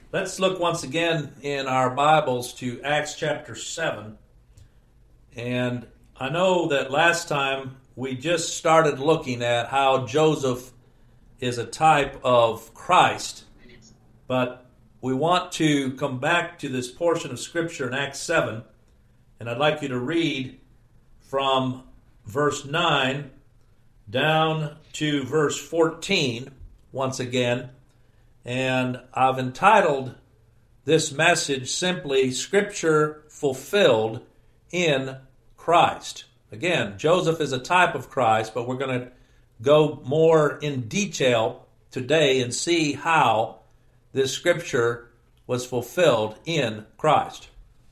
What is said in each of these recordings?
Let's look once again in our Bibles to Acts chapter 7. And I know that last time we just started looking at how Joseph is a type of Christ, but we want to come back to this portion of Scripture in Acts 7, and I'd like you to read from verse 9 down to verse 14 once again. And I've entitled this message simply Scripture Fulfilled in Christ. Again, Joseph is a type of Christ, but we're going to go more in detail today and see how this scripture was fulfilled in Christ.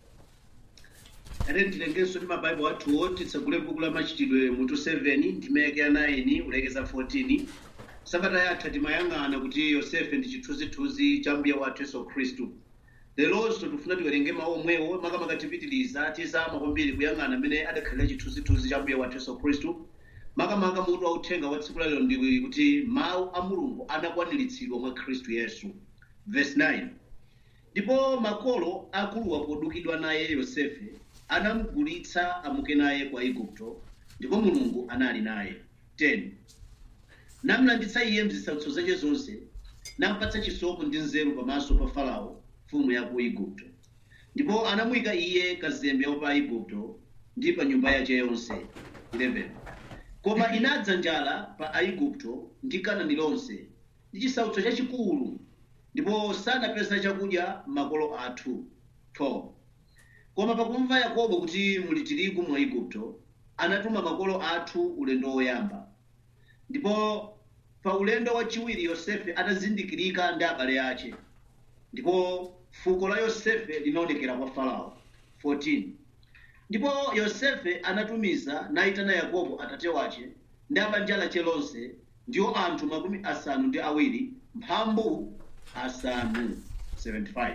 ate ndilengenso ndi mabaibulo athuwo titsegule buku la machitidwe mutu 7 ndimeke ya 9 kulekeza 14 sabata yatha timayang'ana kuti yosefe ndi chithunzithunzi cha mbuye wathu yesu khristu leronso tifuna tiwerenge mawu omwewo makamaka tipitiliza tizama kwambiri kuyang'ana amene adakhalira chithunzithunzi cha mbuye wathu yesu khristu makamaka mutu wauthenga wa tsiku lalero ndi kuti mawu a mulungu anakwaniritsidwa mwa khristu yesu verse 9 ndipo makolo akuluwa podukidwa naye yosefe anamugulitsa amuke naye kwa igupto ndipo mulungu anali naye 10 namlanditsa iye mzisautso zake zonse nampatsa chisomo ndi nzeru pamaso pa farao mfumu ya ku igupto ndipo anamuyika iye kazembe wa pa igupto ndi pa nyumba yace yonse 11 koma inadza njala pa aigupto ndi kanani lonse ndi chisautso chachikulu ndipo sanapeza chakudya makolo athu 12 koma pakumva yakobo kuti muli tirigu mwa igupto anatuma makolo athu ulendo woyamba ndipo pa ulendo wachiwiri yosefe atazindikirika ndi abale ache ndipo fuko la yosefe linaonekera kwa farao 14 ndipo yosefe anatumiza nayitana yakobo atate wache ndi abanja lache lonse ndiwo anthu makumi asanu ndi awiri mphambu asanu 75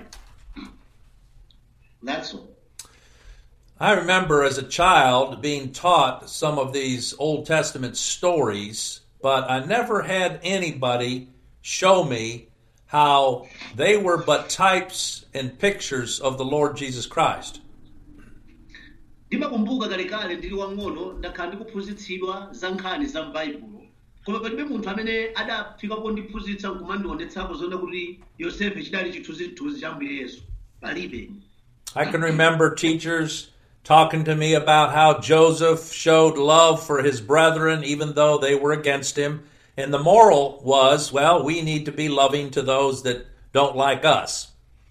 that's all I remember as a child being taught some of these Old Testament stories, but I never had anybody show me how they were but types and pictures of the Lord Jesus Christ. ndimakumbuka kalekale ndili wang'ono ndakhala ndikuphunzitsidwa za nkhani za m'baibulo koma palibe munthu amene adafika pondiphunzitsa nkumandionetsako zoona kuti yosefe chidali chithunzithunzi cha mbuye yesu palibe I can remember teachers talking to me about how Joseph showed love for his brethren even though they were against him. And the moral was, well, we need to be loving to those that don't like us.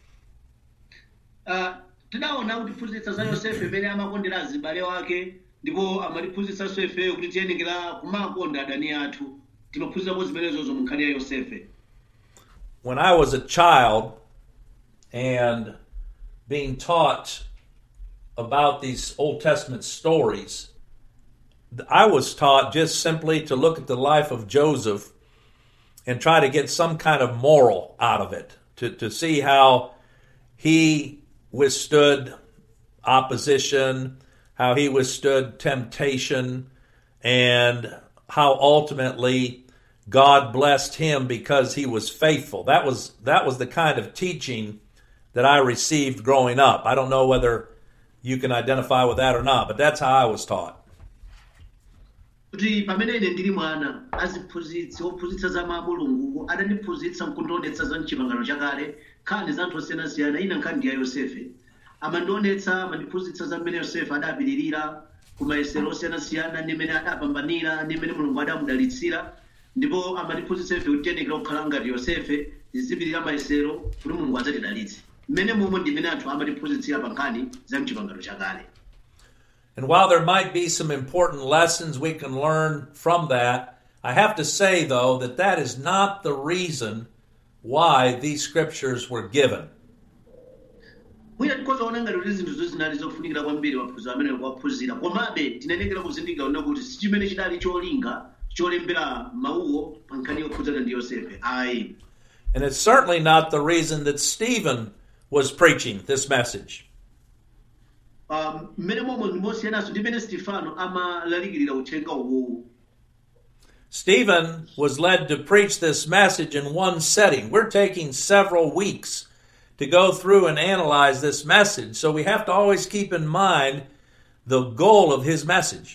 Ah, tidaona kutiphunzitsa za yosefe imene amakondera azibale wake ndipo amatiphunzitsanso ifeyo kuti tiyenekera kumakonda adani athu timaphunzirapo zimenezozo mu nkhani ya yosefe When I was a child and being taught about these Old Testament stories, I was taught just simply to look at the life of Joseph and try to get some kind of moral out of it, to, to see how he withstood opposition, how he withstood temptation, and how ultimately God blessed him because he was faithful. That was that was the kind of teaching that I received growing up. I don't know whether you can identify with that or not, but that's how I was taught. kuti pamene ine ndili mwana aziphunzitsi ophunzitsa za mawu a mulungu adandiphunzitsa nkundionetsa za mchipangano chakale nkhani za anthu osiyanasiyana ina nkhani ndi ya yosefe amandionetsa amandiphunzitsa za mmene yosefe adapiririra ku mayesero osiyanasiyana ndi mmene adapambanira ndi mmene mulungu adamudalitsira ndipo amandiphunzitsa ife kuti tiyenekera kukhala ngati yosefe tizipirira mayesero kuti mulungu adzatidalitse mmene momwe ndi mmene anthu amatiphunzitsira pa nkhani za mchipangano chakale And while there might be some important lessons we can learn from that, I have to say, though, that that is not the reason why these scriptures were given. mwina tikhoza kuona ngati kuti zinthu zinali zofunikira kwambiri maphunziro amene kuwaphunzira komabe tinenekera kuzindikira kuona kuti si chimene chidali cholinga cholembera mawuwo pa nkhani yokhudzana ndi yosefe ayi And it's certainly not the reason that Stephen was preaching this message. Um, mmene momwe ndi mosiyananso ndi mmene stefano amalalikirira uthenga uwowu Stephen was led to preach this message in one setting. We're taking several weeks to go through and analyze this message. So we have to always keep in mind the goal of his message.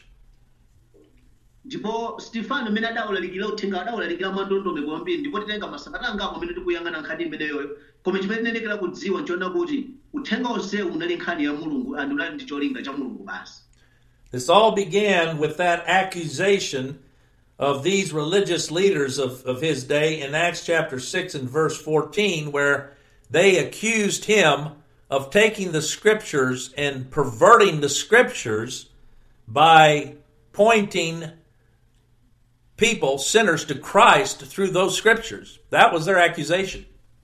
ndipo stefano amene adawulalikira uthenga adawulalikira mwandondomeko kwambiri ndipo titenga masabata angapo amene tikuyang'ana nkhani imeneyoyo koma chimene tinenekera kudziwa nchoona kuti uthenga onsewu unali nkhani ya mulungu and unali ndi cholinga cha mulungu basi This all began with that accusation of these religious leaders of, of his day in Acts chapter 6 and verse 14, where they accused him of taking the scriptures and perverting the scriptures by pointing people, sinners, to Christ through those scriptures. That was their accusation.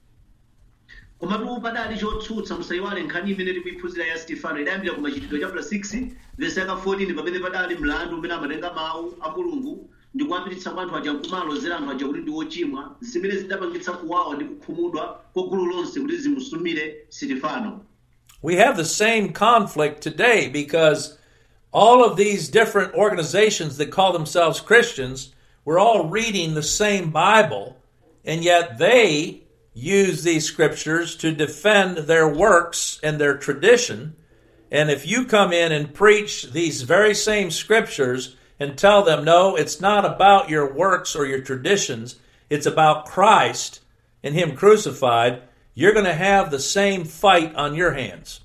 komatu padali chotsutsa musayiwale nkhani imene tikuyiphunzira ya stefano idayambira ku machitidwe chapter 6 vesi yaka 14 pamene padali mlandu umene amatenga mawu a mulungu ndi kuyambiritsa kwa anthu aja nkumalozera anthu aja kuti ndi ochimwa zimene zidapangitsa kuwawa ndi kukhumudwa kwa gulu lonse kuti zimusumire stefano We have the same conflict today because all of these different organizations that call themselves Christians, we're all reading the same Bible, and yet they use these scriptures to defend their works and their tradition. And if you come in and preach these very same scriptures and tell them, no, it's not about your works or your traditions, it's about Christ and Him crucified, you're going to have the same fight on your hands.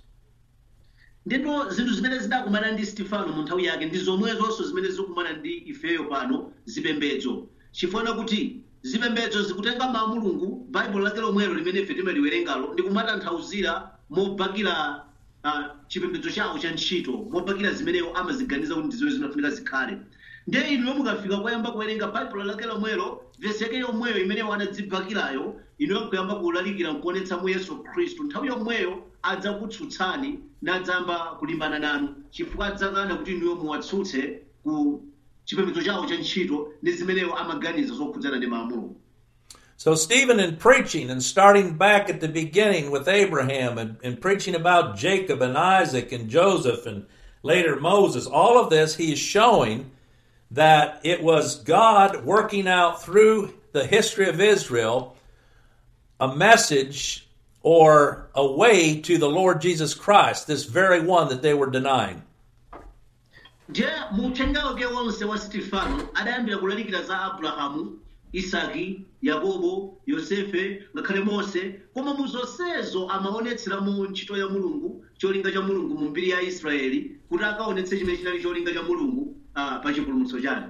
ndipo zinthu zimene zidakumana ndi stefano mu nthawi yake ndi zomwezonso zimene zikukumana ndi ifeyo pano zipembedzo chifukwa kuti zipembedzo zikutenga mawu a mulungu baibulo lake lomwelo limene ife timaliwerengalo ndi kumatanthauzira mobakira uh, chipembedzo chawo cha ntchito mobakira zimeneyo amaziganiza kuti ndizimene zinafunika zikhale ndiye inu mukafika koyamba kuwerenga baibulo lake lomwelo vesi yake yomweyo imeneyo anadzibakirayo inuyo kuyamba kulalikira nkuonetsa mu yesu khristu nthawi yomweyo adzakutsutsani nadzamba kulimbana nanu chifukwa adzakana kuti inuyo muwatsutse ku chipembedzo chawo cha ntchito ndi zimeneyo amaganiza zokhudzana ndi mawu a mulungu So, Stephen, in preaching and starting back at the beginning with Abraham and, and preaching about Jacob and Isaac and Joseph and later Moses, all of this, he is showing that it was God working out through the history of Israel a message or a way to the Lord Jesus Christ, this very one that they were denying. ndiye muthenga wake wonse wa stefano adayambira kulalikira za abrahamu isaki yakobo yosefe ngakhale mose koma mu zonsezo amaonetseramo ntchito ya mulungu cholinga cha mulungu mu mbiri ya israeli kuti akaonetse chimene chinali cholinga cha mulungu uh, pa chipulumutso chake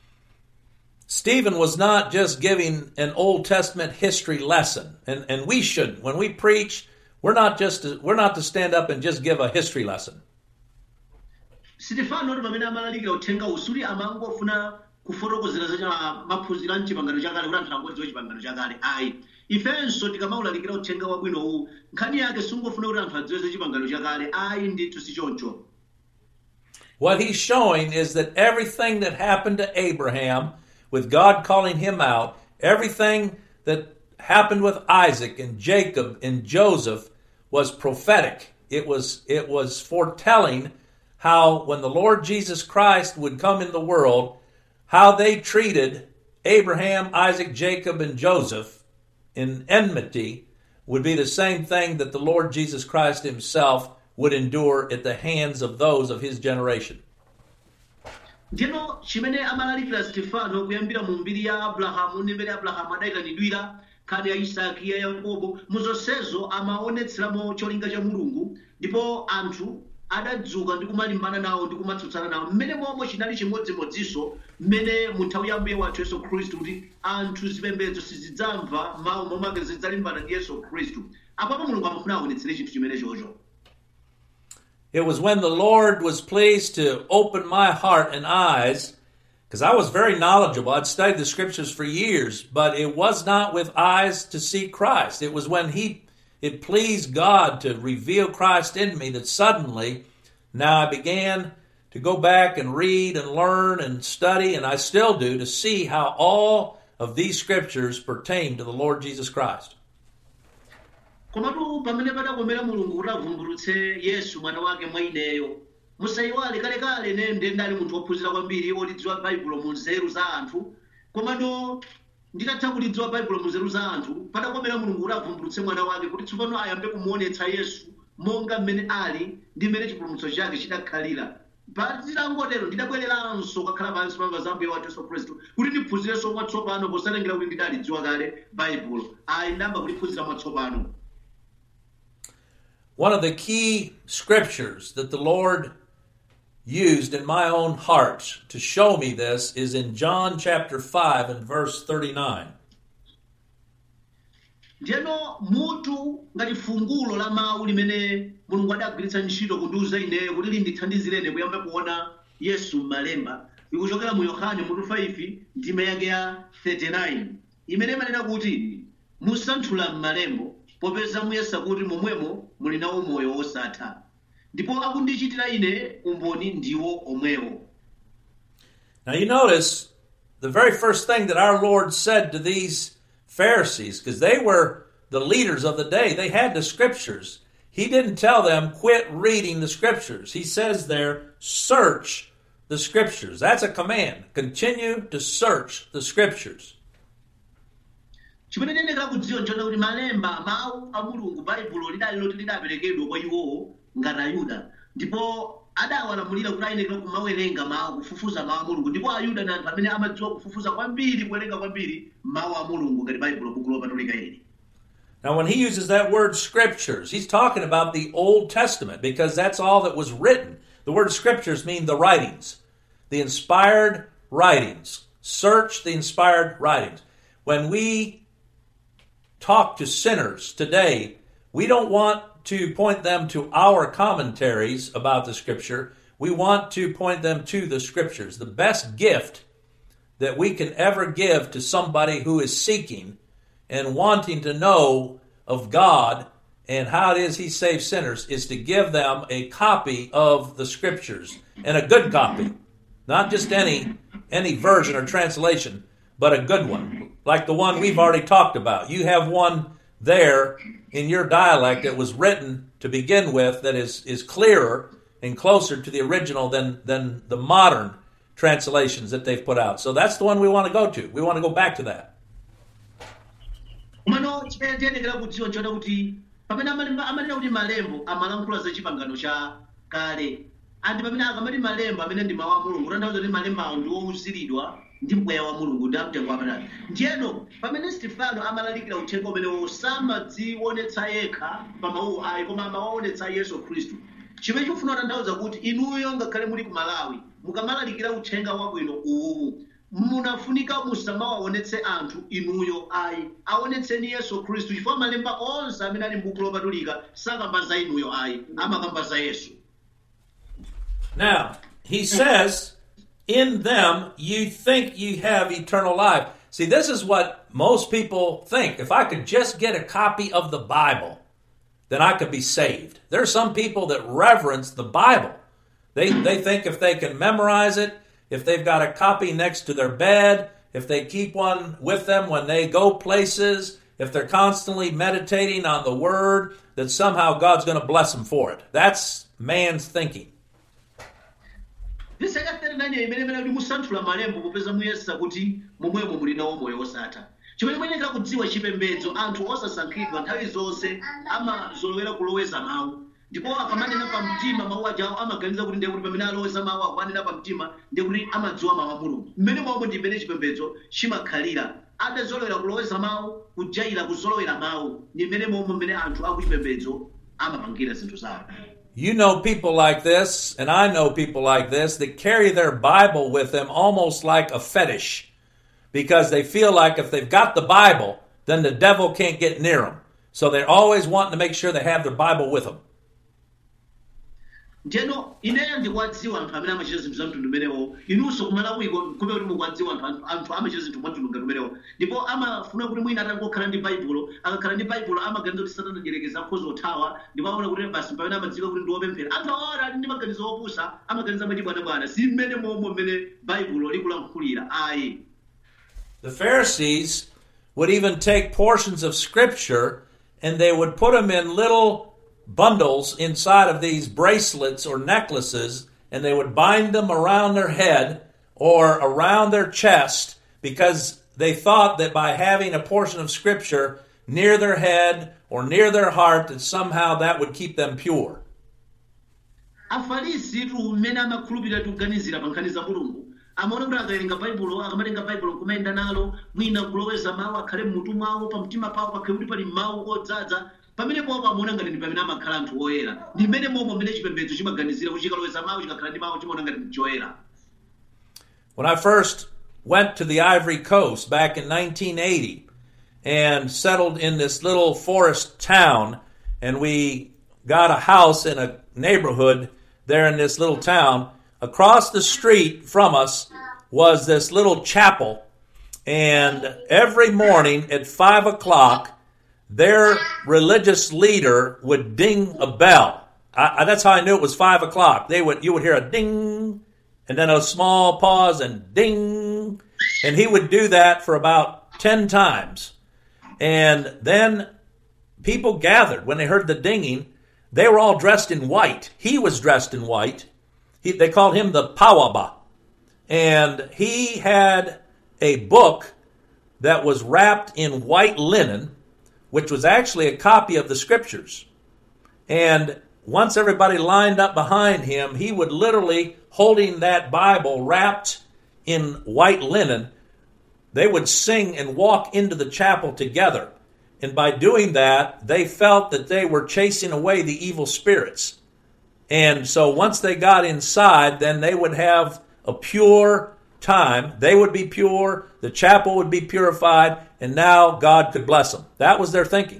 Stephen was not just giving an Old Testament history lesson, and, and we shouldn't. When we preach, we're not just to, we're not to stand up and just give a history lesson. stefano ndi pamene amalalikira uthenga usuli amangofuna kufotokozera za cha- maphunziro a mchipangano chakale kuti anthu angodziwa chipangano chakale ayi ifenso tikamawulalikira uthenga wabwinowu nkhani yake singofuna kuti anthu adziwe za chipangano chakale ayi ndithu si choncho What he's showing is that everything that happened to Abraham, with God calling him out, everything that happened with Isaac and Jacob and Joseph was prophetic. It was it was foretelling how when the Lord Jesus Christ would come in the world, how they treated Abraham, Isaac, Jacob, and Joseph in enmity would be the same thing that the Lord Jesus Christ himself would endure at the hands of those of his generation. ndino chimene amalalikira stefano kuyambira mu mbiri ya abrahamu ndi mmene abrahamu adayitanidwira nkhani ya isaki ya yakobo muzonsezo amaonetseramo cholinga cha mulungu ndipo anthu adadzuka ndi kumalimbana nawo ndi kumatsutsana nawo mmene momwe chinali chimodzimodzinso mmene mu nthawi ya mbuye wathu yesu khristu kuti anthu zipembedzo sizidzamva mawu momwe ake zidzalimbana ndi yesu khristu apapo mulungu amafuna aonetsere chinthu chimene chocho It was when the Lord was pleased to open my heart and eyes, because I was very knowledgeable. I'd studied the scriptures for years, but it was not with eyes to see Christ. It was when He it pleased God to reveal Christ in me that suddenly now I began to go back and read and learn and study, and I still do, to see how all of these scriptures pertain to the Lord Jesus Christ. komatu pamene padakomera mulungu kuti avumbulutse yesu mwana wake mwa ineyo musayiwale kalekale ine ndendali munthu wophunzira kwambiri wotidziwa baibulo mu nzeru za anthu komatu nditatha kulidziwa baibulo munzeru za anthu padakomera mulungu kuti avumbulutse mwana wake kuti tsopano ayambe kumuonetsa yesu monga mmene ali ndi mmene chipulumutso chake chidakhalira patitangotero ndidabwereranso kakhala pansi pamva za mbuye wathu yesu khristu kuti ndiphunzirenso mwatsopano posalengera kuti ndidalidziwa kale baibulo ayi ndamba kuliphunzira mwatsopano One of the key scriptures that the Lord used in my own heart to show me this is in John chapter 5 and verse 39. ndiyeno mutu ngati fungulo la mawu limene mulungu adagwiritsa ntchito kundiuza ineyo kuti lindithandizirene kuyamba kuona yesu m'malemba ikuchokera mu yohane mutu 5 ndime yake ya 39 imene imanena kuti musanthula m'malembo popeza muyesa kuti momwemo muli nawo moyo wosatha ndipo akundichitira ine umboni ndiwo omwewo Now you notice the very first thing that our Lord said to these Pharisees, because they were the leaders of the day, they had the scriptures. He didn't tell them, quit reading the scriptures. He says there, search the scriptures. That's a command. Continue to search the scriptures. chimene tiyenekera kudziwa nchona kuti malemba mawu a mulungu baibulo lidali loti lidaperekedwa kwa iwowo ngati ayuda ndipo adawalamulira kuti ayenekera kumawerenga mawu kufufuza mawu a mulungu ndipo ayuda ndi anthu amene amadziwa kufufuza kwambiri kuwerenga kwambiri mawu a mulungu ngati baibulo buku lopatulika ili Now, when he uses that word scriptures, he's talking about the Old Testament because that's all that was written. The word scriptures mean the writings, the inspired writings. Search the inspired writings. When we talk to sinners today, we don't want to point them to our commentaries about the scripture. We want to point them to the scriptures. The best gift that we can ever give to somebody who is seeking and wanting to know of God and how it is He saves sinners is to give them a copy of the Scriptures and a good copy, not just any any version or translation, but a good one, like the one we've already talked about. You have one there in your dialect that was written to begin with that is is clearer and closer to the original than than the modern translations that they've put out. So that's the one we want to go to. We want to go back to that. komano chimene tiyenekera kudziwa nchona kuti pamene amalemba- amanena kuti malembo amalankhula za chipangano cha kale andi pamene akamati malemba amene ndi mawu a mulungu kutanthauza kuti malembawo ndi owuziridwa ndi mpweya wa mulungu ndi amtengo wapatali ndiyeno pamene stefano amalalikira uthenga umenewo samadzionetsa yekha pa mawuwo ayi koma amawaonetsa yesu khristu chimene chikufuna kutanthauza kuti inuyo ngakhale muli ku malawi mukamalalikira uthenga wabwino uwu munafunika musamawaonetse anthu inuyo ayi aonetseni yesu khristu chifukwa malemba onse amene ali m'buku lopatulika sakamba za inuyo ayi amakamba za yesu Now, he says, In them you think you have eternal life. See, this is what most people think. If I could just get a copy of the Bible, then I could be saved. There are some people that reverence the Bible. They, they think if they can memorize it, if they've got a copy next to their bed, if they keep one with them when they go places, if they're constantly meditating on the Word, that somehow God's going to bless them for it. That's man's thinking. vesi yaka 39 imene imene kuti musanthula malembo popeza muyesa kuti momwemo muli nawo moyo wosatha chimene muyenekera kudziwa chipembedzo anthu osasankhidwa nthawi zonse amazolowera kuloweza mawu ndipo akamanena pa mtima mawu ajawo amaganiza kuti ndiye kuti pamene aloweza mawu akumanena pa mtima ndiye kuti amadziwa mawu a mulungu mmene momwe ndi mmene chipembedzo chimakhalira atazolowera kuloweza mawu kujaira kuzolowera mawu ndi mmene momwe mmene anthu akuchipembedzo amapangira zinthu zawo You know people like this, and I know people like this that carry their Bible with them almost like a fetish because they feel like if they've got the Bible, then the devil can't get near them. So they're always wanting to make sure they have their Bible with them. ndiyeno ineyo ndikuwadziwa anthu amene amachita zinthu za mtundu umenewo inunso kumalawiko kume kuti mukuwadziwa anthu anthu- anthu amachita zinthu mwa mtundu ngati umenewo ndipo amafuna kuti mwina atangokhala ndi baibulo akakhala ndi baibulo amaganiza kuti satana ajerekeza akhoza othawa ndipo aona kuti basi pamene amadziwika kuti ndi wopemphera anthu awa ali ndi maganizo opusa amaganiza mwachibwanabwana si mmene momwe mmene baibulo likulankhulira ayi The Pharisees would even take portions of Scripture and they would put them in little bundles inside of these bracelets or necklaces and they would bind them around their head or around their chest because they thought that by having a portion of Scripture near their head or near their heart, that somehow that would keep them pure. afarisi tu mmene amakhulupirira tikuganizira pa nkhani za mulungu amaona kuti akawerenga baibulo akamatenga baibulo kumayenda nalo mwina kuloweza mawu akhale mmutu mwawo pa mtima pawo pakhale kuti pali mawu odzaza pamene popo amaona ngati ndi pamene amakhala anthu oyera ndi mmene momwe mmene chipembedzo chimaganizira kuti chikaloweza mawu chikakhala ndi mawu chimaona ngati ndi choyera When I first went to the Ivory Coast back in 1980 and settled in this little forest town, and we got a house in a neighborhood there in this little town, across the street from us was this little chapel. And every morning at five o'clock, their religious leader would ding a bell. I, I, that's how I knew it was five o'clock. They would, you would hear a ding, and then a small pause and ding, and he would do that for about ten times. And then people gathered when they heard the dinging. They were all dressed in white. He was dressed in white. He, they called him the Pawaba. And he had a book that was wrapped in white linen, which was actually a copy of the scriptures. And once everybody lined up behind him, he would literally, holding that Bible wrapped in white linen, they would sing and walk into the chapel together. And by doing that, they felt that they were chasing away the evil spirits. And so once they got inside, then they would have a pure time. They would be pure, the chapel would be purified, and now God could bless them. That was their thinking.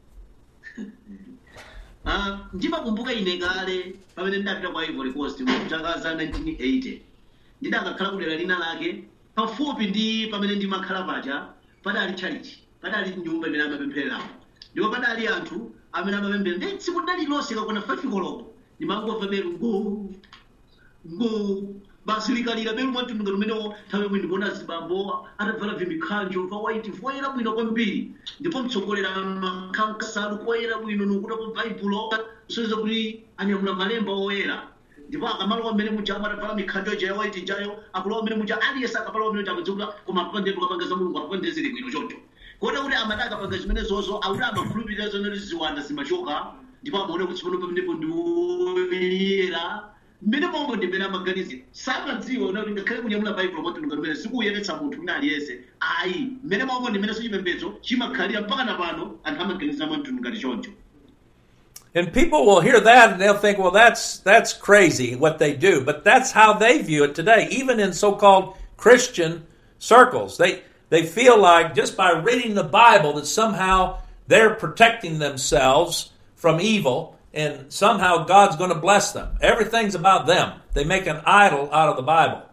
Ah, ndimakumbuka ine kale pamene ndidapita kwa ivory coast mu chaka za 1980 ndidakakhala kudera lina lake pafupi ndi pamene ndimakhala paja padali chalichi padali nyumba imene amapemphereramo ndipo padali anthu amene amapemphera ndi tsiku lidali lonse kakwana 5 koloko ndimangomva belu ngo ngo basi likalira belu mwamtundu ngati umenewo nthawi yomwe ndikuona zibambo atavala vimikhanjo va white voyera bwino kwambiri ndipo mtsogolera makankasalu koyera bwino nokutapo baibulo kusonyeza kuti anyamula malemba oyera ndipo akamalowa mmene muja amatavala mikhanjo ija ya white ijayo akulowa mmene muja aliyense akapalowa mmene muja akudziwa kuti koma akapande tukapanga za mulungu akapande zili bwino choncho kota kuti amati akapanga zimene zozo akuti amakhulupirira zonoti ziwanda zimachoka ndipo amaona kuti pano pamenepo ndi oyera mmene momwe ndi mmene amaganizira samadziwa una kuti ngakhale kunyamula baibulo mwatulunga limene sikuyeretsa munthu wina aliyense ayi mmene momwe ndi mmene chipembedzo chimakhalira mpaka na pano anthu amaganizira mwamtundu ngati choncho And people will hear that and they'll think, well, that's, that's crazy what they do. But that's how they view it today, even in so-called Christian circles. They, they feel like just by reading the Bible that somehow they're protecting themselves from evil and somehow God's going to bless them. Everything's about them. They make an idol out of the Bible.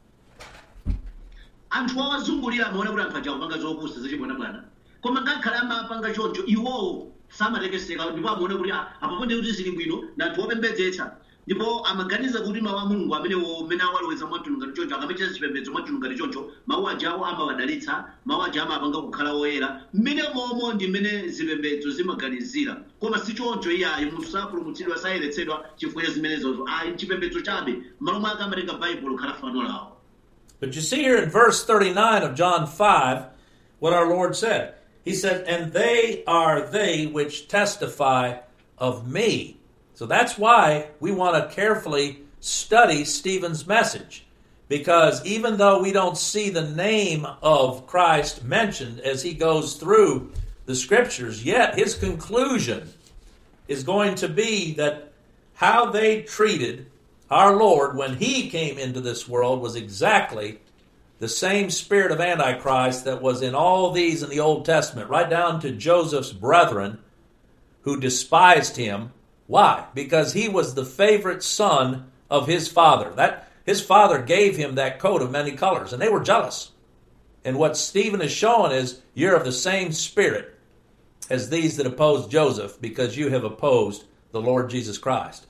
anthu awazungulira amaona kuti anthu aja akupanga zopusa zachibwana bwana koma ngakhale amapanga choncho iwowo samatekeseka ndipo amaona kuti "Ah, apapo ndi kuti zili bwino na anthu opembedzetsa ndipo amaganiza kuti mawu a mulungu amenewo mmene awaloweza mwamtundu ngati choncho akamachita chipembedzo mwamtundu ngati choncho mawu ajawo amawadalitsa mawu aja amapanga kukhala oyera mmene momo ndi mmene zipembedzo zimaganizira koma si choncho iyayi munthu sapulumutsidwa sayeretsedwa chifukwa cha zimenezozo ayi chipembedzo chabe m'malo mwake amatenga baibulo khala fano lawo But you see here in verse 39 of John 5 what our Lord said. He said, And they are they which testify of me. So that's why we want to carefully study Stephen's message. Because even though we don't see the name of Christ mentioned as he goes through the scriptures, yet his conclusion is going to be that how they treated our Lord when he came into this world was exactly the same spirit of Antichrist that was in all these in the Old Testament, right down to Joseph's brethren who despised him. Why? Because he was the favorite son of his father. That his father gave him that coat of many colors, and they were jealous. And what Stephen is showing is you're of the same spirit as these that opposed Joseph, because you have opposed the Lord Jesus Christ.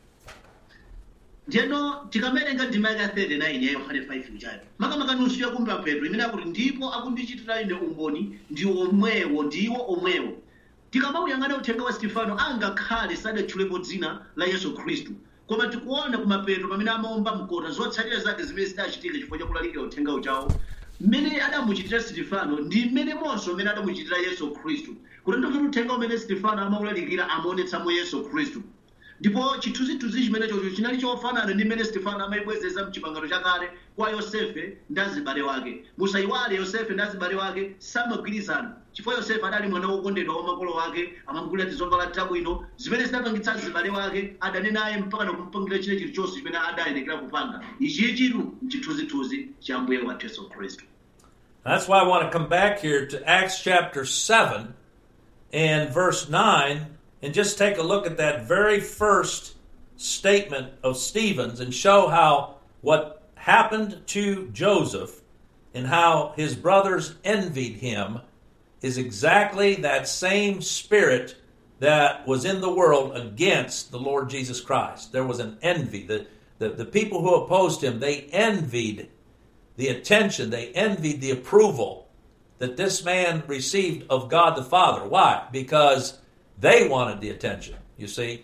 ndiyeno tikamawerenga ndima yake ya 39 ya yohane 5 ichayo makamaka nusu yakumba petro imene akuti ndipo akundichitira ine umboni ndi omwewo ndiwo omwewo tikamawuyang'ana uthenga wa stefano angakhale sadatchulepo dzina la yesu khristu koma tikuona kuma petro pamene amaomba mkota zotsatira zake zimene zidachitika chifukwa chakulalikira uthenga uchawo mmene adamuchitira sitifano ndi mmenemonso mmene adamuchitira yesu khristu kutanthauza kuti uthenga umene sitifano amawulalikira amaonetsamo yesu khristu ndipo chithunzithunzi chimene chocho chinali chofanana ndi mmene sitifano amayibwezeza mchipangano chakale kwa yosefe ndi azibale wake musayiwale yosefe ndi azibale wake samagwirizana chifukwa yosefe adali mwana wokondedwa wa makolo wake amamugulira tizovala tabwino zimene zinapangitsa azibale wake adane naye mpaka nakumupangira chine chilichonse chimene adayenekera kupanga ichichitu mchithunzithunzi cha mbuye wathu yesu khristu That's why I want to come back here to Acts chapter 7 and verse 9 and just take a look at that very first statement of Stephen's and show how what happened to Joseph and how his brothers envied him is exactly that same spirit that was in the world against the Lord Jesus Christ. There was an envy. The, the, the people who opposed him, they envied the attention, they envied the approval that this man received of God the Father. Why? Because they wanted the attention, you see.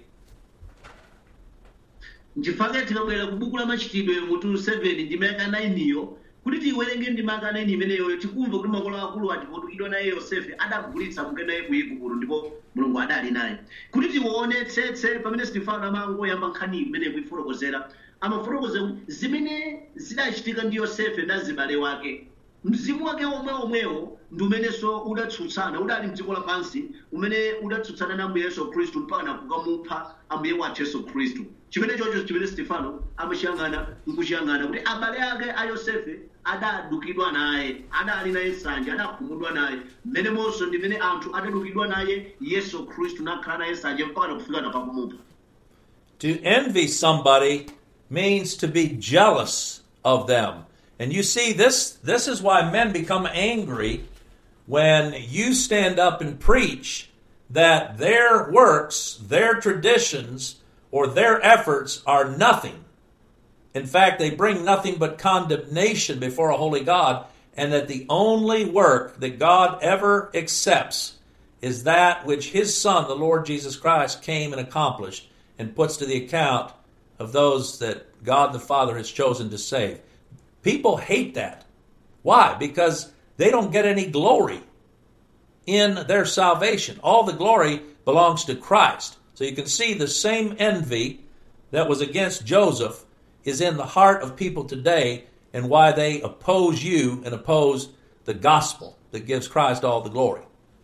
nchifukwa tikabwera ku buku la machitidwe mutu 7 ndi maka 9 iyo kuti tiwerenge ndi maka 9 imeneyo tikumva kuti makolo akulu ati potulukidwa naye yosefe adagulitsa kuke naye ku igupto ndipo mulungu adali naye kuti tiwonetsetse pamene sitifano amangoyamba nkhani imene kuifotokozera amafotokozera kuti zimene zidachitika ndi yosefe ndi azibale wake mzimu wake omwe omwewo ndi umenenso udatsutsana udali mdziko lapansi umene udatsutsana na ambuye yesu khristu mpaka nakukamupha ambuye wathu yesu khristu chimene chocho chimene stefano amachiyang'ana nkuchiyang'ana kuti abale ake a yosefe adadukidwa naye adali naye nsanje adakhumudwa naye mmenemonso ndi mmene anthu adadukidwa naye yesu khristu nakhala naye nsanje mpaka nakufika napakumupha To envy somebody means to be jealous of them. And you see, this, this is why men become angry when you stand up and preach that their works, their traditions, or their efforts are nothing. In fact, they bring nothing but condemnation before a holy God, and that the only work that God ever accepts is that which His Son, the Lord Jesus Christ, came and accomplished and puts to the account of those that God the Father has chosen to save. People hate that. Why? Because they don't get any glory in their salvation. All the glory belongs to Christ. So you can see the same envy that was against Joseph is in the heart of people today and why they oppose you and oppose the gospel that gives Christ all the glory.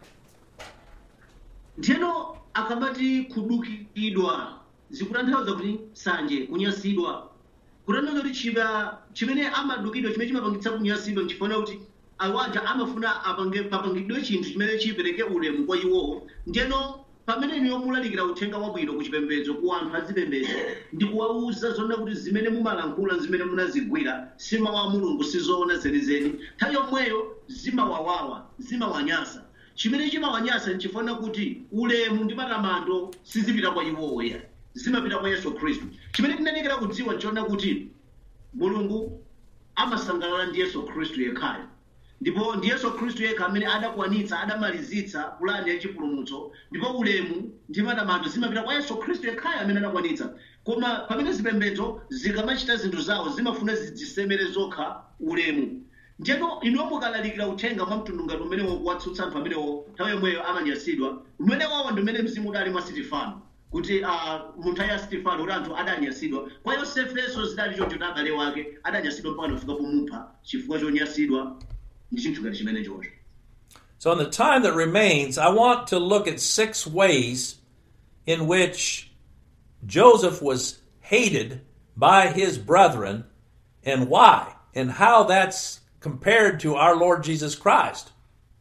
ndiyeno akamati kudukidwa zikutanthauza kuti sanje kunyasidwa kutanthauza kuti chiba chimene amadukidwa chimene chimapangitsa kunyasidwa nchifuna kuti awaja amafuna apange papangidwe chinthu chimene chipereke ulemu kwa iwowo ndiyeno pamene niyo mulalikira uthenga wabwino ku chipembedzo ku anthu azipembedzo ndi kuwawuza zonena kuti zimene mumalankhula zimene munazigwira si mawu a mulungu sizoona zenizeni nthawi yomweyo zimawawawa zimawanyasa chimene chimawanyasa nchifuna kuti ulemu ndi matamando sizipita kwa iwowo ya zimapita kwa yesu khristu chimene tinanekera kudziwa nchiona kuti mulungu amasangalala ndi yesu khristu yekhayo ndipo ndi yesu khristu yekha amene adakwanitsa adamalizitsa pulani yachipulumutso ndipo ulemu ndi matamando zimapita kwa yesu khristu yekhayo amene adakwanitsa koma pamene zipembedzo zikamachita zinthu zawo zimafuna zidzisemere zokha ulemu ndiyeno ino mukalalikira uthenga mwa mtundu ngati umenewo kuwatsutsa anthu amenewo nthawi yomweyo amanyasidwa umene wawo ndi umene mzimu udali mwa sitifano kuti uh, munthu aya sitifano kuti anthu adanyasidwa kwa yosefenso zidali choncho ndi abale wake adanyasidwa mpaka nafika pomupha chifukwa chonyasidwa ndi chinthu ngati chimene chocho So, in the time that remains, I want to look at six ways in which Joseph was hated by his brethren and why, and how that's compared to our Lord Jesus Christ.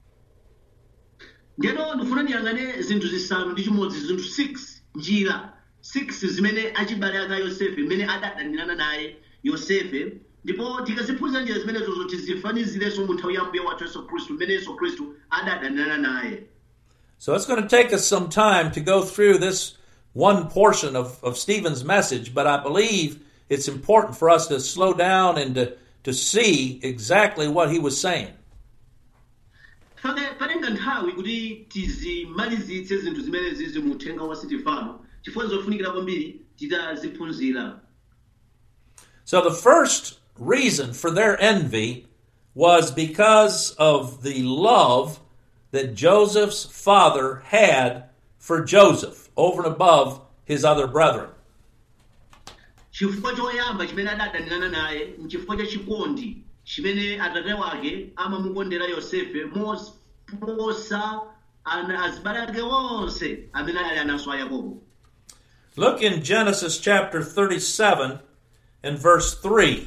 ndiyeno ndifuna ndiyang'ane zinthu zisanu ndi chimodzi zinthu 6 njira 6 zimene achibale aka yosefe mmene adadanirana naye yosefe ndipo tikaziphunzira njira zimenezo tizifanizirenso mu nthawi ya mbuye wathu yesu khristu mmene yesu khristu adadanirana naye So, it's going to take us some time to go through this one portion of, of Stephen's message, but I believe it's important for us to slow down and to, to see exactly what he was saying. fake patenga nthawi kuti tizimalizitse zinthu zimene zizi mu uthenga wa sitifano chifukwa zofunikira kwambiri titaziphunzira So, the first reason for their envy was because of the love that Joseph's father had for Joseph over and above his other brethren. chifukwa choyamba chimene adadanirana naye nchifukwa cha chikondi chimene atate wake amamukondera yosefe moposa ana azibale ake onse amene ali anaso a yakobo Look in Genesis chapter 37 and verse 3.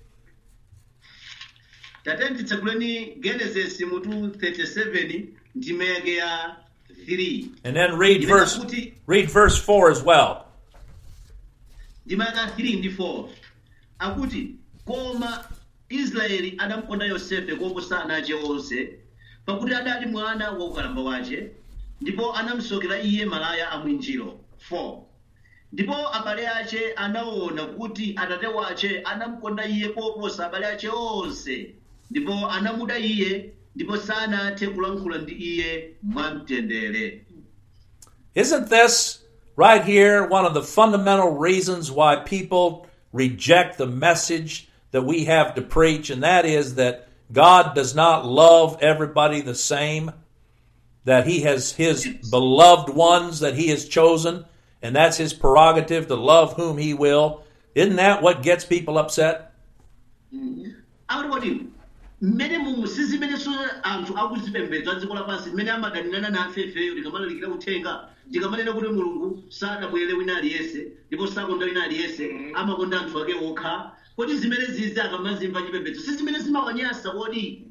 tate titsekuleni genesis mutu 37 ndimeke ya 3 And then read Imene verse kuti read verse 4 as well. ndimaka 3 ndi 4 akuti koma israeli adamukonda yosefe koposa ana ace onse pakuti adali mwana wa ukalamba wace ndipo anamusokera iye malaya amwinjiro 4 ndipo abale ace anaona kuti atate wace anamukonda iye koposa abale ace onse ndipo anamuda iye ndipo sanathe kulankhula ndi iye mwamtendere Isn't this right here one of the fundamental reasons why people reject the message that we have to preach, and that is that God does not love everybody the same, that He has His beloved ones that He has chosen, and that's His prerogative to love whom He will. Isn't that what gets people upset? akuti kodi mmene mumu sizimenenso anthu akuzipembedza dziko lapansi mmene amadanirana nafe ifeyo tikamalalikira uthenga tikamanena kuti mulungu sadabwere wina aliyense ndipo sakonda wina aliyense amakonda anthu ake okha kodi zimene zizi akamazimva chipembedzo si zimene zimawanyasa kodi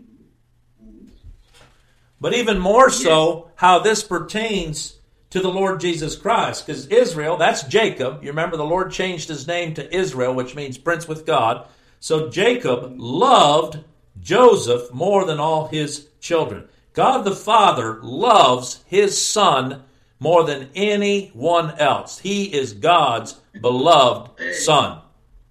But even more so, how this pertains to the Lord Jesus Christ. Because Israel, that's Jacob. You remember the Lord changed his name to Israel, which means prince with God. So Jacob loved Joseph more than all his children. God the Father loves his son more than anyone else. He is God's beloved son.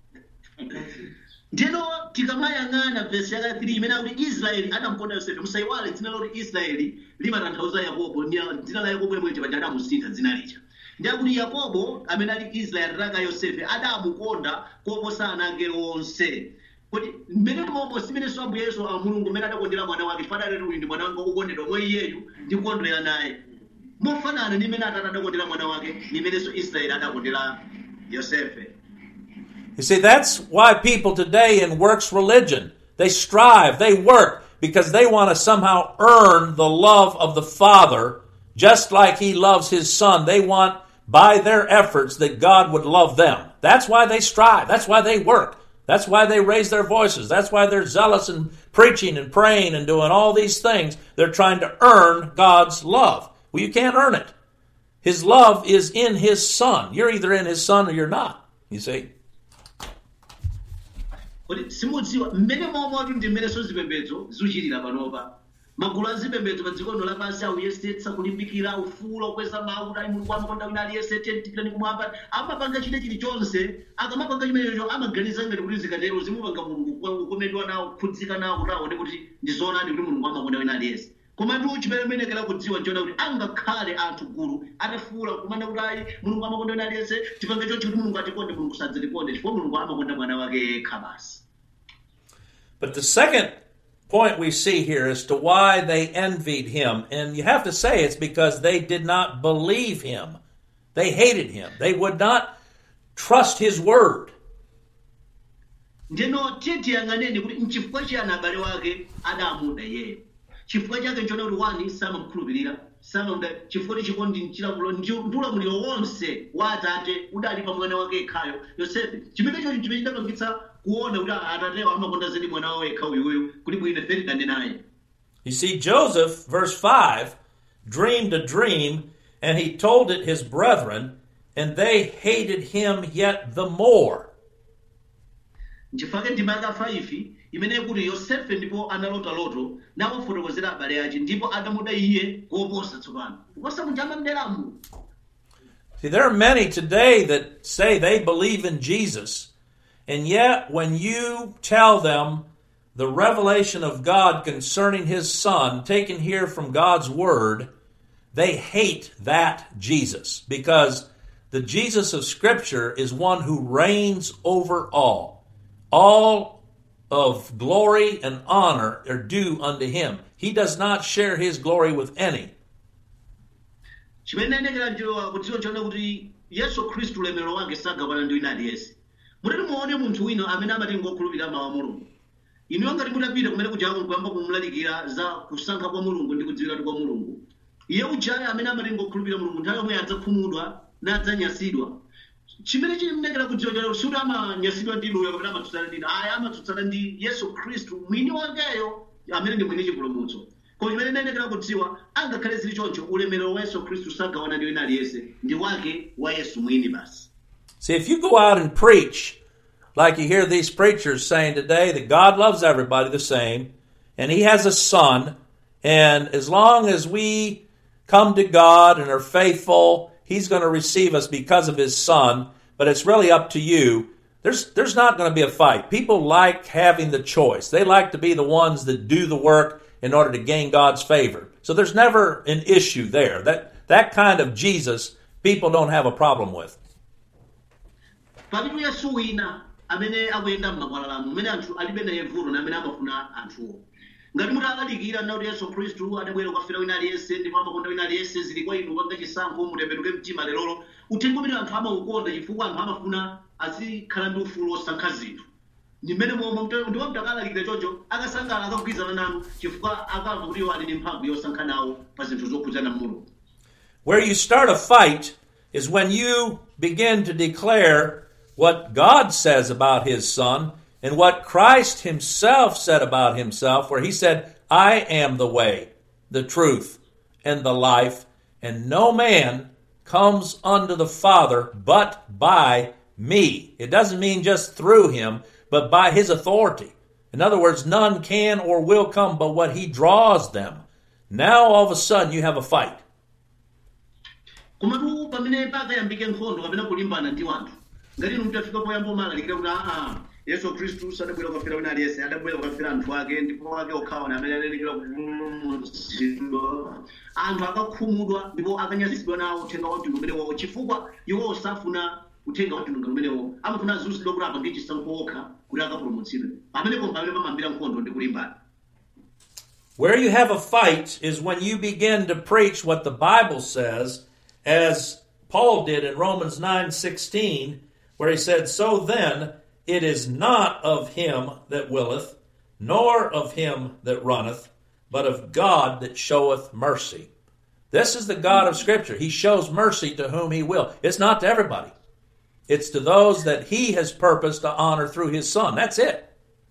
ndino tikamayang'ana vesi yaka 3 imene akuti israeli adamukonda yosefe musayiwale dzina loti israeli limatanthauza yakobo ndi- dzina la yakobo limwe chipanja adamusintha dzina lija ndi akuti yakobo amene ali israeli ataka yosefe adamukonda koposa ana ake onse kuti mmene momwe simenenso ambuye yesu a mulungu mmene adakondera mwana wake fadaleti uyu ndi mwana wanga wokondedwa mwa iyeyu ndikukondwera naye mofanana ndi mmene atate adakondera mwana wake ndi mmenenso israeli adakondera yosefe You see, that's why people today in works religion, they strive, they work, because they want to somehow earn the love of the Father, just like He loves His Son. They want, by their efforts, that God would love them. That's why they strive. That's why they work. That's why they raise their voices. That's why they're zealous in preaching and praying and doing all these things. They're trying to earn God's love. Well, you can't earn it. His love is in His Son. You're either in His Son or you're not. You see? kuti simudziwa mmene momwe ndi mmenenso zipembedzo zikuchitira panopa magulu azipembedzo pa dziko lino lapansi akuyesetsa kulimbikira ufulu okweza mawu kuti ali mulungu amakonda wina aliyense tentitirani kumwamba amapanga chine chilichonse akamapanga chimenecho amaganiza ngati kuti zikatero zimupanga mulungu kukomedwa nawo kukhudzika nawo kuti aone kuti ndi zoonadi kuti mulungu amakonda wina aliyense komatu chimene umenekera kudziwa nchiona kuti angakhale anthu gulu atafuula kumana kuti ayi mulungu amakonda wina aliyense tipange chonchi kuti mulungu atikonde mulungu sadzatikonde chifukwa mulungu amakonda mwana wake yekha basi But the second point we see here as to why they envied him, and you have to say it's because they did not believe him. They hated him. They would not trust his word. ndino tiye tiyang'aneni kuti mchifukwa chiyani abale wake adamuda iyeyo chifukwa chake nchona kuti wani samamukhulupirira samamuda chifukwa chikondi nchilamulo ndi ulamuliro wonse wa atate udali pa mwana wake yekhayo yosefe chimene choti chimene chidapangitsa kuona kuti atatewo amakonda zedi mwana wawo yekha uyuyu kuti bwino ife tidande naye You see, Joseph, verse 5, dreamed a dream, and he told it his brethren, and they hated him yet the more. nchifukwa ndima yaka 5 imene kuti yosefe ndipo analota loto nawafotokozera abale ache ndipo adamuda iye koposa tsopano kuposa muja amamderamu See, there are many today that say they believe in Jesus, and yet when you tell them the revelation of God concerning His Son, taken here from God's Word, they hate that Jesus because the Jesus of Scripture is one who reigns over all. All of glory and honor are due unto him. He does not share his glory with any. chimene ndayendekera njowa kudziwa chona kuti yesu khristu ulemerero wake sagawana ndi wina aliyense mutati muone munthu wina amene amati ngokhulupirira mawu a mulungu inuyo ngati mutapita kumene kujako nkuyamba kumulalikira za kusankha kwa mulungu ndi kudziwiratu kwa mulungu iye ujayo amene amati ngokhulupirira mulungu nthawi yomwe adzakhumudwa nadzanyasidwa chimene chimnekera kudziwa chona suti amanyasidwa ndi inuyo kapena amatsutsana ndi inu ayi amatsutsana ndi yesu khristu mwini wakeyo amene ndi mwini chipulumutso koma chimene ndayendekera kudziwa angakhale zili choncho ulemerero wa yesu khristu sagawana ndi wina aliyense ndi wake wa yesu mwini basi See, if you go out and preach, like you hear these preachers saying today, that God loves everybody the same, and He has a Son, and as long as we come to God and are faithful, He's going to receive us because of His Son, but it's really up to you. There's, there's not going to be a fight. People like having the choice. They like to be the ones that do the work in order to gain God's favor. So there's never an issue there. That, that kind of Jesus, people don't have a problem with. palitu yesu wina amene akuyenda m'makwalalamu mmene anthu alibe naye vuto na amene amafuna anthuwo ngati mutalalikira nakuti yesu khristu adabwera kukafera wina aliyense ndipo amakonda wina aliyense zili kwa inu panga chisankho mutembenuke mtima lerolo uthenga umene anthu amaukonda chifukwa anthu amafuna azikhala ndi ufulu osankha zinthu ndi mmene momwe ndipo mtakalalikira choncho akasangala akagwirizana nanu chifukwa akamva kuti iwo ali ndi mphamvu yosankha nawo pa zinthu zokhudzana mulungu Where you start a fight is when you begin to declare what God says about his son and what Christ himself said about himself, where he said, I am the way, the truth, and the life, and no man comes unto the Father but by me. It doesn't mean just through him, but by his authority. In other words, none can or will come but what he draws them. Now all of a sudden you have a fight. komatu pamene pakayambike nkhondo kapena kulimbana ndi wanthu ngati inu mtafika poyamba umalalikira kuti aa yesu khristu sadabwera kukafera wina aliyense adabwera kukafera anthu ake ndipo ake okhawa amene alerekera kupulumutsidwa anthu akakhumudwa ndipo akanyazitsidwa nawo uthenga wa mtundu umenewo chifukwa iwo osafuna uthenga wa mtundu umenewo amafuna azunzidwa kuti apa ndi chisankho okha kuti akapulumutsidwe pamenepo pamene pamambira nkhondo ndi kulimbana Where you have a fight is when you begin to preach what the Bible says, as Paul did in Romans 9:16, where he said, "So then it is not of him that willeth, nor of him that runneth, but of God that showeth mercy." This is the God of Scripture. He shows mercy to whom he will. It's not to everybody. It's to those that he has purposed to honor through his son. That's it.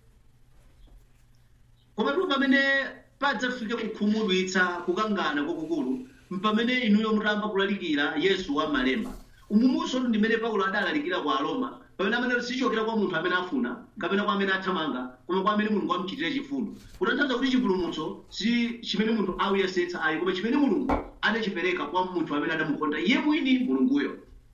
komatu pamene padzafike kukhumudwitsa kukangana kwakukulu mpamene inuyo mutamba kulalikira yesu wa malemba umumunso ndimene paulo adalalikira kwa aroma pamene amene sichokera kwa munthu amene afuna kapena kwa amene athamanga koma kwa amene mulungu amuchitire chifundo kutanthauza kuti chipulumutso si chimene munthu auyesetsa ayi koma chimene mulungu adachipereka kwa munthu amene adamukonda iye mwini mulunguyo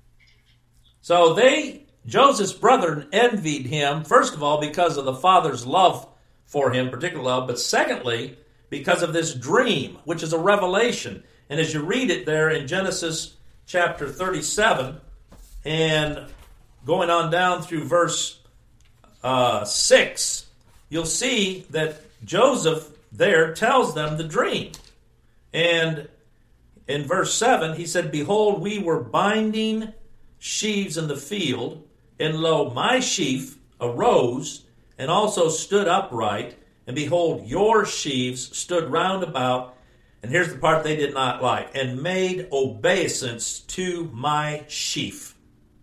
So they, Joseph's brethren, envied him, first of all, because of the father's love for him, particular love, but secondly, because of this dream, which is a revelation. And as you read it there in Genesis chapter 37, and going on down through verse uh, 6, you'll see that Joseph there tells them the dream. And in verse 7, he said, Behold, we were binding sheaves in the field, and lo, my sheaf arose and also stood upright, and behold, your sheaves stood round about. And here's the part they did not like, and made obeisance to my sheaf.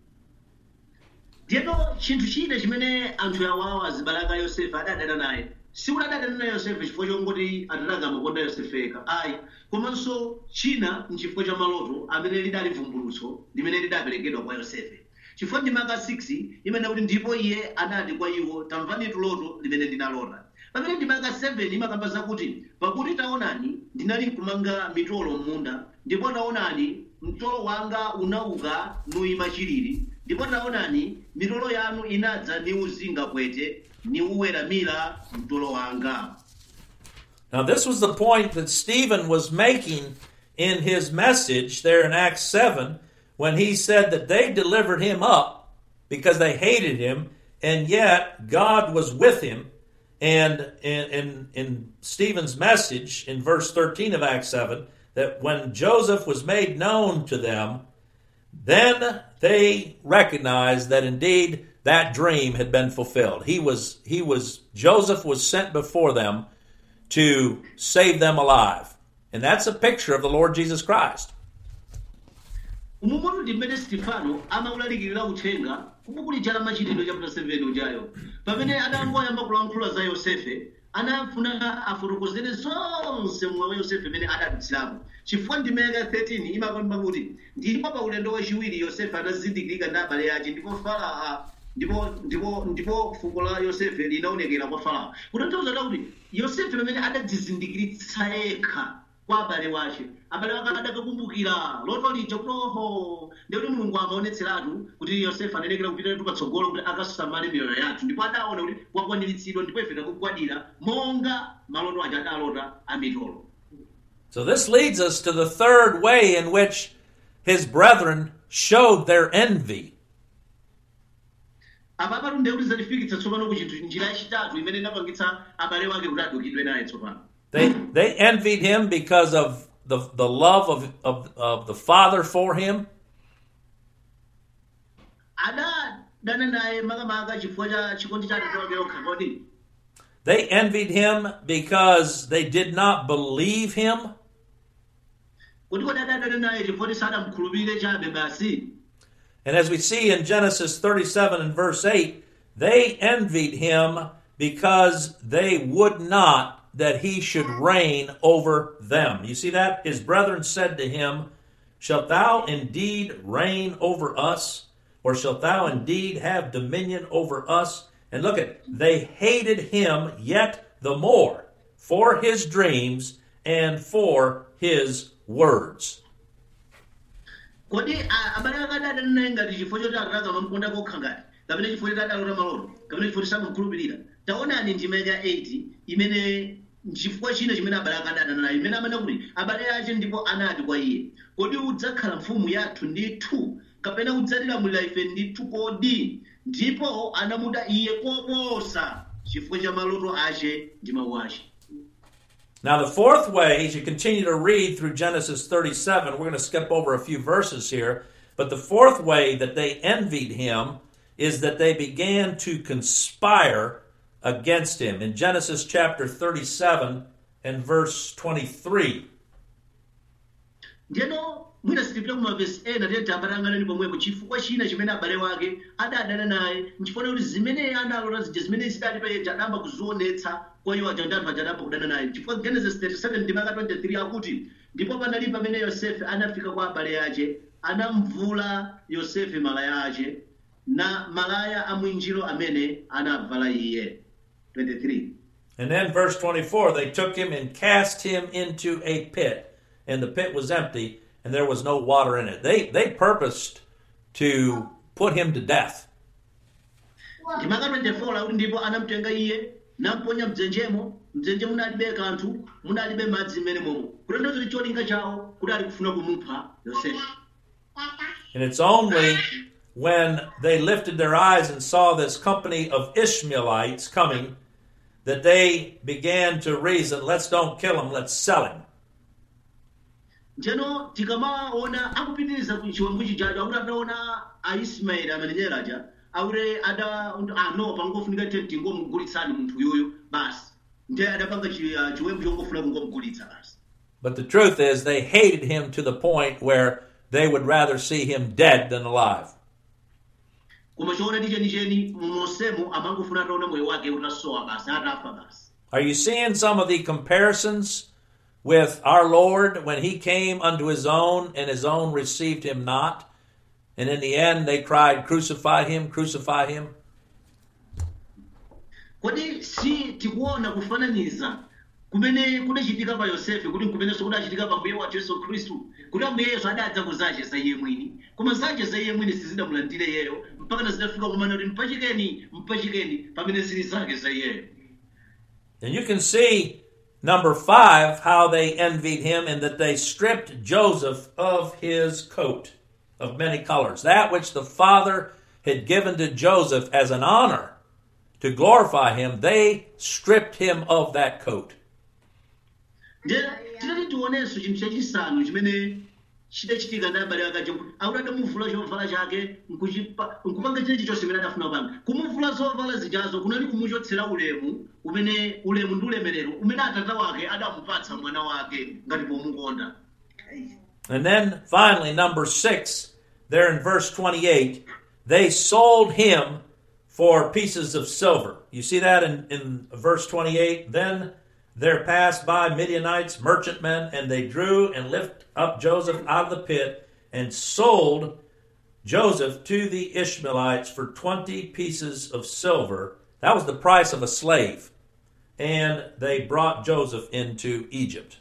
ndiyeno chinthu china chimene anthu awawa azibalaka yosefe adadana naye sikuti adadana naye yosefe chifukwa chongoti atatanga amakonda yosefeka ayi komanso china nchifukwa cha maloto amene lidali vumbulutso limene lidaperekedwa kwa yosefe chifukwa ndi maka 6 imene kuti ndipo iye anati kwa iwo tamvani loto limene ndinalota pamene ndi maka 7 imakamba zakuti pakuti taonani ndinali nkumanga mitolo m'munda ndipo taonani mtolo wanga unauka nuyima chilili ndipo taonani mitolo yanu inadza niuzinga kwete niuweramira mtolo wanga Now, this was the point that Stephen was making in his message there in Acts 7 when he said that they delivered him up because they hated him, and yet God was with him. And in, in, in Stephen's message in verse 13 of Acts 7, that when Joseph was made known to them, then they recognized that indeed that dream had been fulfilled. He was, he was, Joseph was sent before them to save them alive. And that's a picture of the Lord Jesus Christ. umumatu mmene stefano amawulalikirira uthenga kubukulija la machitidwe chapter 7 ujayo pamene adangoyamba kulankhula za yosefe anafuna afotokozere zonse mmoyo wa yosefe imene adadutsiramo chifukwa ndimeka 13 imakamba kuti ndipo pa ulendo wachiwiri yosefe anazindikirika ndi abale ake ndipo farao ndipo ndipo ndipo fuko la yosefe linaonekera kwa farao kutanthauza kuti yosefe pamene adadzizindikiritsa yekha kwa abale wace abale wake adakakumbukira loto lija kuti oho ndikuti mulungu amaonetseratu kuti yosefe anenekera kupitatu patsogolo kuti akasamale miyoyo yathu ndipo adaona kuti wakwaniritsidwa ndipo ife takugwadira monga maloto aja adalota amitolo So this leads us to the third way in which his brethren showed their envy. apa patu ndiye kuti zatifikitsa tsopano ku chinthu njira yachitatu imene inapangitsa abale wake kuti adukidwe naye tsopano They, they envied him because of the, the love of, of, of the Father for him. adadana naye makamaka chifukwa cha chikondi cha atate wake yokha kodi They envied him because they did not believe him. kuti kodi adadana naye chifukwa kuti sadamkhulupirire chabe basi And as we see in Genesis 37 and verse 8, they envied him because they would not that he should reign over them. You see that? His brethren said to him, Shalt thou indeed reign over us? Or shalt thou indeed have dominion over us? And look at, they hated him yet the more for his dreams and for his words. kodi a- abale ake adadana naye ngati chifukwa choti atatu amamukonda kokha ngati kapena chifukwa choti adalota maloto kapena chifukwa choti samamukhulupirira taonani ndima ya 8 imene chifukwa china chimene abale ake adadana naye imene amene kuti abale ake ndipo anati kwa iye kodi udzakhala mfumu yathu ndithu kapena udzatilamulira ife ndithu kodi ndipo anamuda iye koposa chifukwa cha maloto ace ndi mawu ace Now, the fourth way, as you continue to read through Genesis 37, we're going to skip over a few verses here, but the fourth way that they envied him is that they began to conspire against him. In Genesis chapter 37 and verse 23, ndiyeno mwina sitipita ku mavesi ena tiyeti abatang'anani pomwepo chifukwa china chimene abale wake adadana naye nchifukwa kuti zimene analota zija zimene zidali payeja adamba kuzionetsa kwa iwo aja ndi anthu aja adamba kudana naye chifukwa genesis 37 ndima ka 23 akuti ndipo panali pamene yosefe anafika kwa abale ace anamvula yosefe malaya ace na malaya a mwinjiro amene anavala iye 23 and then verse 24, they took him and cast him into a pit, and the pit was empty, and there was no water in it. They, they purposed to put him to death. ndimaka 24 lakuti ndipo anamutenga iye namponya mdzenjemo mdzenje munalibe kanthu munalibe madzi mmene momo kutanthauza kuti cholinga chawo kuti ali kufuna kumupha yosefe And it's only when they lifted their eyes and saw this company of Ishmaelites coming that they began to reason, let's don't kill him, let's sell him. njeno tikamaona akupitiriza ku chiwembu chijacho akuti adaona aismaeli amenenyera aja akuti ada ah, no pangofunika tete tingomugulitsani munthu yuyu basi ndiye adapanga chi- ah, chiwembu chongofuna kungomugulitsa basi But the truth is, they hated him to the point where they would rather see him dead than alive. koma choonadi chenicheni mosemo amangofuna ataona moyo wake utasowa basi atafa basi Are you seeing some of the comparisons with our Lord when he came unto his own and his own received him not? And in the end, they cried, Crucify him, crucify him. kodi si tikuona kufananiza kumene kudachitika pa yosefe kuti nkumenenso kudachitika pa mbuye wathu yesu khristu kuti ambuye yesu adadza kuzacheza iye mwini koma zacheza iye mwini sizidamulandire iyeyo mpaka zidafika kumana kuti mpachikeni mpachikeni pamene zili zake za iyeyo And you can see, number five, how they envied him and that they stripped Joseph of his coat of many colors. That which the father had given to Joseph as an honor to glorify him, they stripped him of that coat. nde tinati tionenso chinthu chachisanu chimene chidachitika ndi abale akaja kuti akuti adamuvula chovala chake nkuchipa- nkupanga chinechi chonse chimene adafuna kupanga kumuvula zovala zijazo kunali kumuchotsera ulemu umene ulemu ndi ulemerero umene atata wake adamupatsa mwana wake ngati pomukonda And then finally, number six, there in verse 28, they sold him for pieces of silver. You see that in, in verse 28? Then there passed by Midianites, merchantmen, and they drew and lifted up Joseph out of the pit and sold Joseph to the Ishmaelites for 20 pieces of silver. That was the price of a slave. And they brought Joseph into Egypt.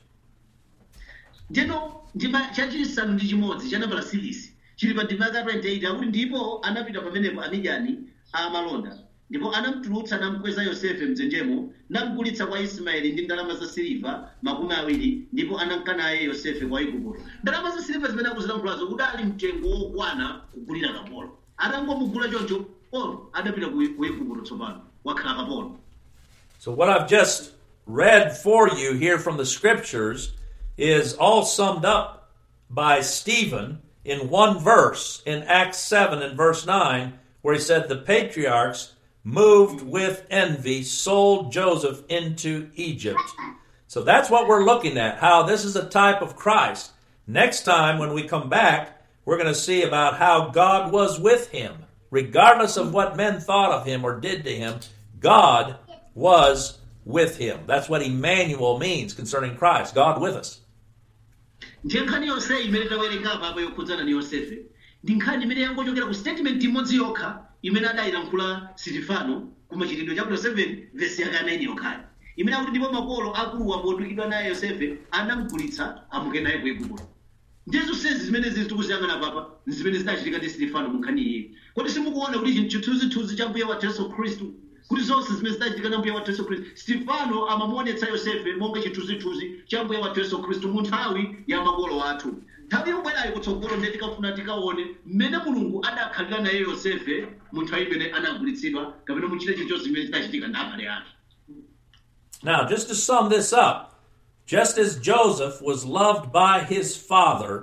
ndino ndima chachisanu ndi chimodzi cha nambala silisi chili pa ndima yaka 28 akuti ndipo anapita pamenepo amidiyani amalonda ndipo anamutulutsa namkweza yosefe mdzenjemo namugulitsa kwa ismaeli ndi ndalama za siliva makumi awiri ndipo anamka naye yosefe kwa igupto ndalama za siliva zimene akuzilamulazo udali mtengo wokwana kugulira kapolo atangomugula choncho polo adapita ku ku igupto tsopano wakhala kapolo So, what I've just read for you here from the scriptures is all summed up by Stephen in one verse in Acts 7 and verse 9, where he said, The patriarchs, moved with envy, sold Joseph into Egypt. So, that's what we're looking at, how this is a type of Christ. Next time, when we come back, we're going to see about how God was with him. Regardless of what men thought of him or did to him, God was with him. That's what Emmanuel means concerning Christ God with us. ndiye nkhani yonse imene tawerenga apapo yokhudzana ndi yosefe ndi nkhani imene yangochokera ku statement imodzi yokha imene adayilankhula sitifano ku machitidwe chapter 7 vesi yake 9 yokhayo imene akuti ndipo makolo akuluwa potukidwa naye yosefe anamugulitsa amuke naye ku igupto ndiye zonsezi zimene zili tikuziyang'ana papa zimene zidachitika ndi sitifano mu nkhani iyi kodi simukuona kuti chinthu chithunzithunzi cha mbuye wathu yesu khristu kuti zonse zimene zidachitika na mbuye wathu yesu khristu sitifano amamuonetsa yosefe monga chithunzithunzi cha mbuye wathu yesu khristu mu nthawi ya makolo athu nthawi yobwerayo kutsogolo ndiye tikafuna tikaone mmene mulungu adakhalira naye yosefe mu nthawi imene anagulitsidwa kapena muchite chilichonse zimene zidachitika ndi abale ake Now, just to sum this up, just as Joseph was loved by his father,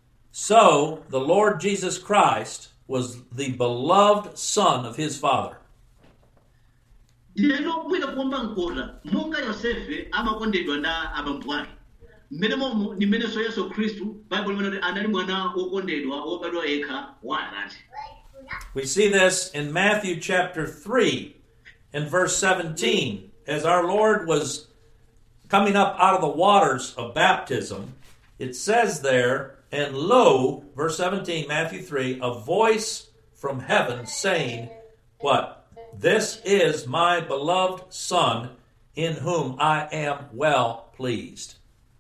so the Lord Jesus Christ was the beloved son of his father. lero bwino kuomba mkota monga yosefe amakondedwa ndi abambo ake mmene momo ni mmenenso yesu khristu baibulo limene kuti anali mwana wokondedwa wobadwa yekha wa atate We see this in Matthew chapter 3 and verse 17. As our Lord was coming up out of the waters of baptism, it says there, and lo, verse 17, Matthew 3, a voice from heaven saying, What? This is my beloved Son, in whom I am well pleased.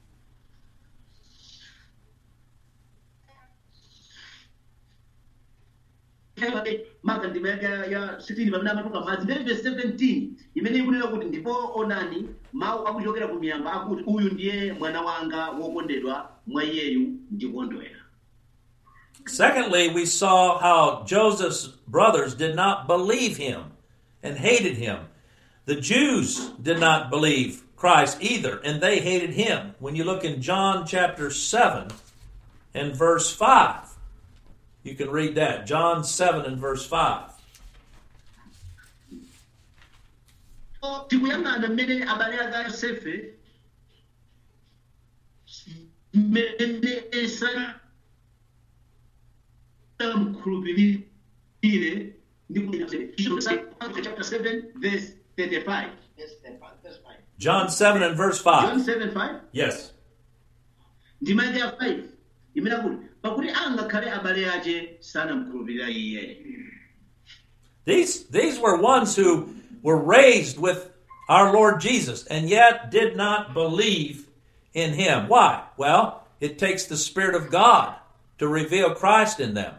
maka ndima yake ya 16 pamene amatuka madzi mbere verse 17 imene ikunena kuti ndipo onani mawu akuchokera ku miyamba akuti uyu ndiye mwana wanga wokondedwa mwa iyeyu ndikondwera Secondly, we saw how Joseph's brothers did not believe him and hated him. The Jews did not believe Christ either, and they hated him. When you look in John chapter 7 and verse 5, you can read that. John 7 and verse 5. tikuyang'ana mmene abale ake a yosefe mmene sanamkhulupirire ndi chapter 7 verse 35 John 7 and verse john 5. 7 5 Yes. ndima yake ya 5 imene akuti pakuti angakhale abale ake sanamkhulupirira iye These, these were ones who were raised with our Lord Jesus and yet did not believe in him. Why? Well, it takes the Spirit of God to reveal Christ in them.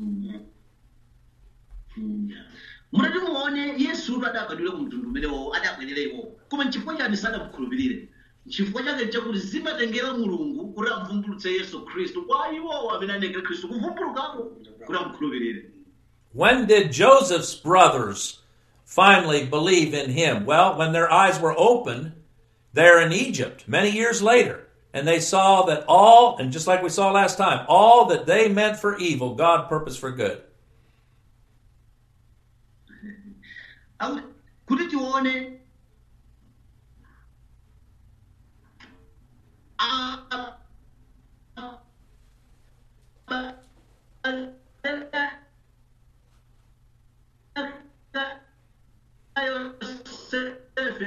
munati muone yesutu adabadwira ku mtundu umenewo adabwerera iwowo koma nchifukwa chani sanamukhulupirire chifukwa chake chakuti zimatengera mulungu kuti amvumbulutse yesu khristu kwa iwowo amene anengera khristu kuvumbulukako kuti amukhulupirire When did Joseph's brothers finally believe in him? Well, when their eyes were opened, there in Egypt many years later, and they saw that all, and just like we saw last time, all that they meant for evil, God purposed for good. Au- kuti tione a- Yosefe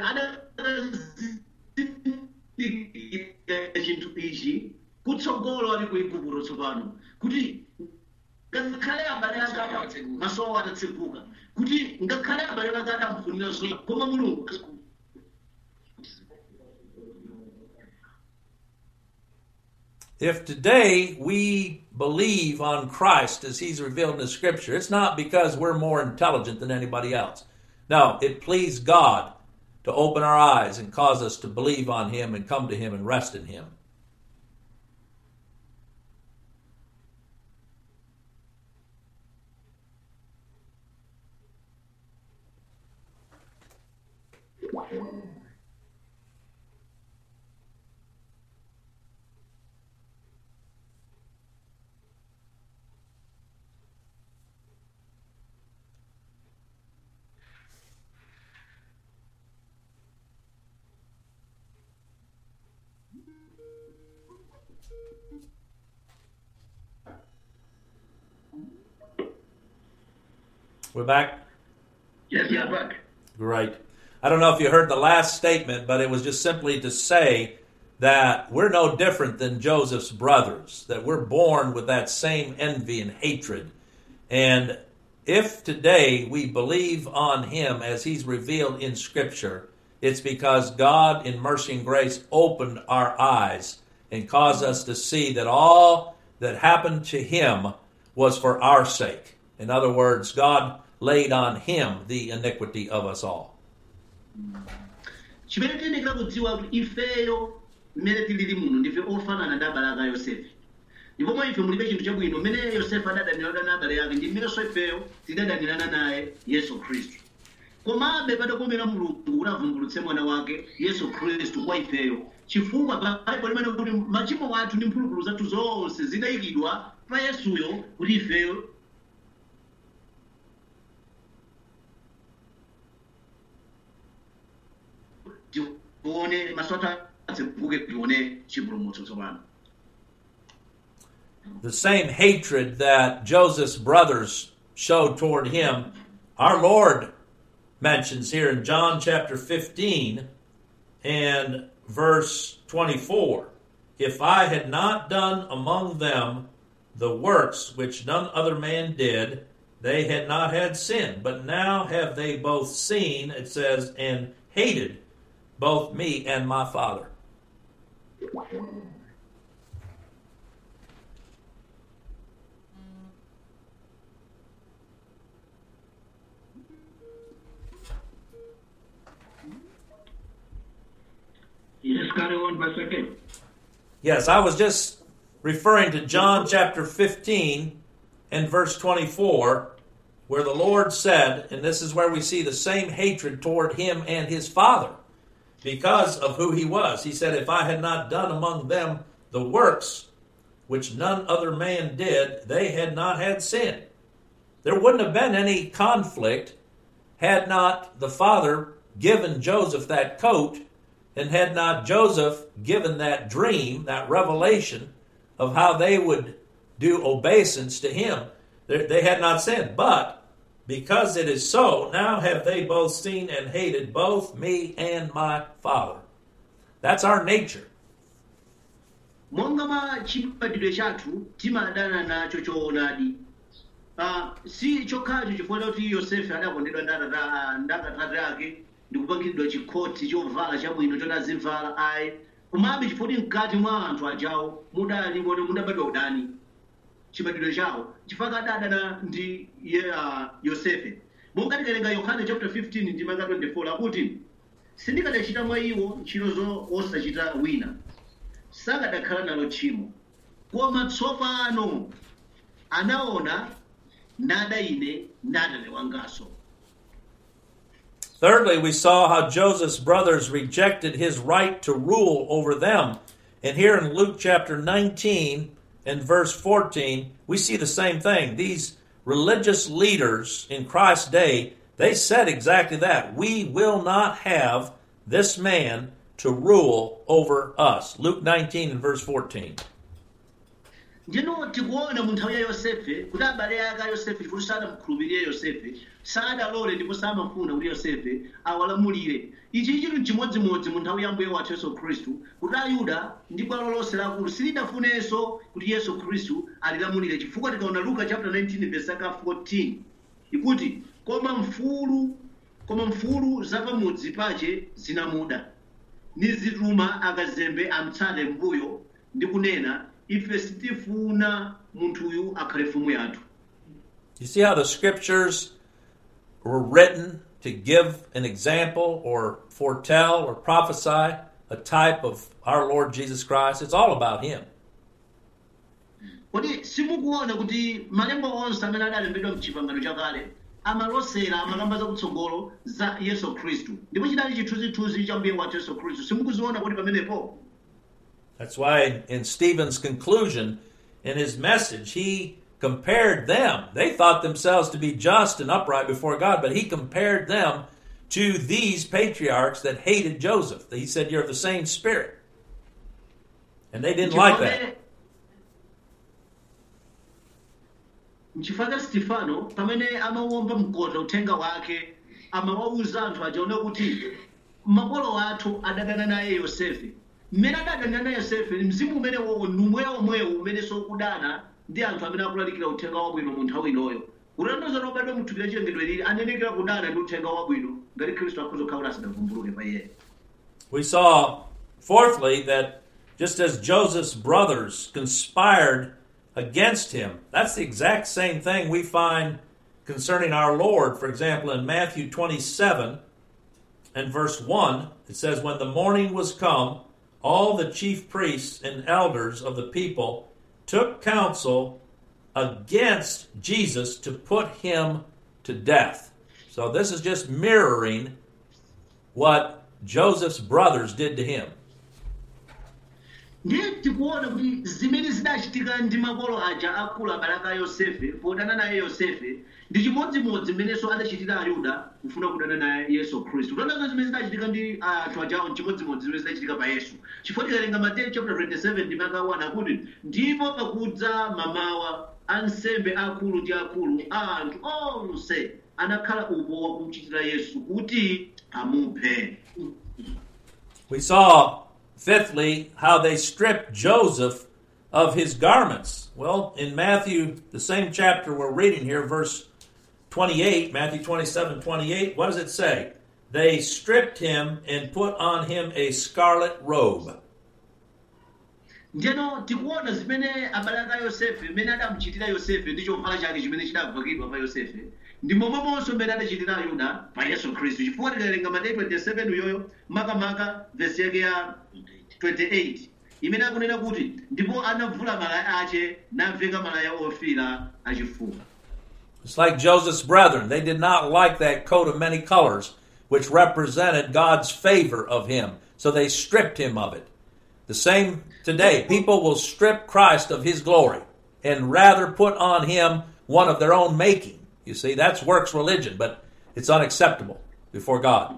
adazindikira chinthu ichi kutsogolo ali ku igupto tsopano kuti ngakhale abale anga maso awo atatseguka kuti ngakhale abale anga adamfunira zoyipa koma mulungu If today we believe on Christ as he's revealed in the scripture, it's not because we're more intelligent than anybody else. No, it pleased God to open our eyes and cause us to believe on him and come to him and rest in him. We're back? yes yeah, back. Great. I don't know if you heard the last statement, but it was just simply to say that we're no different than Joseph's brothers, that we're born with that same envy and hatred. And if today we believe on him as he's revealed in Scripture, it's because God, in mercy and grace, opened our eyes and caused us to see that all that happened to him was for our sake. In other words, God laid on him the iniquity of us all. chimene tiyenekera kudziwa kuti ifeyo mmene tilili muno ndife ofanana ndi abale aka yosefe ndipo mwa ife mulibe chinthu chabwino mmene yosefe adadanirana na abale ake ndi mmenenso ifeyo tidadanirana naye yesu khristu komabe padakomera mulungu kuti avumbulutse mwana wake yesu khristu kwa ifeyo chifukwa baibo limene kuti machimo athu ndi mphulupulu zathu zonse zidayikidwa pa yesuyo kuti ifeyo tione maso athu atseguke tione chipulumutso tsopano The same hatred that Joseph's brothers showed toward him, our Lord mentions here in John chapter 15 and verse 24. If I had not done among them the works which none other man did, they had not had sin. But now have they both seen, it says, and hated both me and my Father. yes carry on pastor Ken. Yes, I was just referring to John chapter 15 and verse 24, where the Lord said, and this is where we see the same hatred toward him and his father because of who he was. He said, If I had not done among them the works which none other man did, they had not had sin. There wouldn't have been any conflict had not the father given Joseph that coat and had not Joseph given that dream, that revelation of how they would do obeisance to him, they, they had not sinned. But because it is so, now have they both seen and hated both me and my Father. That's our nature. monga mwa chibadwidwe chathu timadana nacho choonadi Ah, si chokhacho chifukwa kuti yosefe adakondedwa ndi atata- ndi akatate ake ndikupangidwa chikhoti chovala chabwino choti azivala ayi komabe chifukwa kuti mkati mwa anthu ajawo mudali moti mudabadwa udani chibadwidwe chawo chifukwa adadana ndi ye, ah, yosefe monga tikalenga yohane chapter 15 ndi manga 24 akuti sindikadachita mwa iwo ntchito zo osachita wina sakadakhala nalo tchimo koma tsopano anaona nada ine nadale wangaso Thirdly, we saw how Joseph's brothers rejected his right to rule over them. And here in Luke chapter 19 and verse 14, we see the same thing. These religious leaders in Christ's day, they said exactly that. We will not have this man to rule over us. Luke 19 and verse 14. ndino tikuona mu nthawi ya yosefe kuti abale ake a yosefe chifukwa sadamukhulupirire yosefe sadalole ndipo samafuna kuti yosefe awalamulire ichi chinthu chimodzimodzi mu nthawi ya mbuye wathu yesu khristu kuti ayuda ndi bwalo lonse lakulu silidafunenso kuti yesu khristu alilamulire chifukwa tikaona luka chapter 19 verse aka 14 ikuti koma mfulu koma mfulu zapamudzi pache zinamuda nizituma akazembe amtsate mbuyo ndi kunena ife sitifuna munthuyu akhale mfumu yathu You see how the scriptures were written to give an example or foretell or prophesy a type of our Lord Jesus Christ? It's all about Him. kodi simukuona kuti malemba onse amene adalembedwa mchipangano chakale amalosera amakamba zakutsogolo za yesu khristu ndipo chidali chithunzithunzi cha mbuye wathu yesu khristu simukuziona kuti pamenepo That's why in Stephen's conclusion, in his message, he compared them. They thought themselves to be just and upright before God, but he compared them to these patriarchs that hated Joseph. He said, You're of the same spirit. And they didn't like that. mchifukwa stefano pamene amawomba mkota uthenga wake amawawuza anthu ajaone kuti makolo athu adadana naye yosefe mmene adadana naye yosefe mzimu umene wowo ndi umweyo omwewo umene sokudana ndi anthu amene akulalikira uthenga wabwino mu nthawi inoyo kutanthauza kuti obadwa muthupi la chilengedwe lili anenekera kudana ndi uthenga wabwino ngati khristu akhoza kukhala kuti asadavumbuluke pa iye We saw, fourthly, that just as Joseph's brothers conspired against him, that's the exact same thing we find concerning our Lord. For example, in Matthew 27 and verse 1, it says, When the morning was come, all the chief priests and elders of the people took counsel against Jesus to put him to death. So this is just mirroring what Joseph's brothers did to him. ndiye tikuona kuti zimene zidachitika ndi makolo aja akulu abalaka a yosefe podana naye yosefe ndi chimodzimodzi mmenenso adachitira ayuda kufuna kudana naye yesu khristu kutanthauza zimene zidachitika ndi anthu ajawo nchimodzimodzi zimene zidachitika pa yesu chifukwa tikalenga mateyu chapter 27 ndi maka 1 akuti ndipo pakudza mamawa ansembe akulu ndi akulu a anthu onse anakhala upo wakumuchitira yesu kuti amuphe We saw, fifthly, how they stripped Joseph of his garments. Well, in Matthew, the same chapter we're reading here, verse 28, Matthew 27 28, what does it say? They stripped him and put on him a scarlet robe. ndeno tikuona zimene abalaka a yosefe mmene adamuchitira yosefe ndi chovala chake chimene chidavakidwa pa yosefe ndi momwemonso mmene adachitira ayuda pa yesu khristu chifukwa tikalenga mateyu 27 uyoyo makamaka vesi yake ya 28 imene akunena kuti ndipo anavula malaya ache naveka malaya ofira achifuwa It's like Joseph's brethren. They did not like that coat of many colors, which represented God's favor of him. So they stripped him of it. The same today. People will strip Christ of his glory and rather put on him one of their own making. You see, that's works religion, but it's unacceptable before God.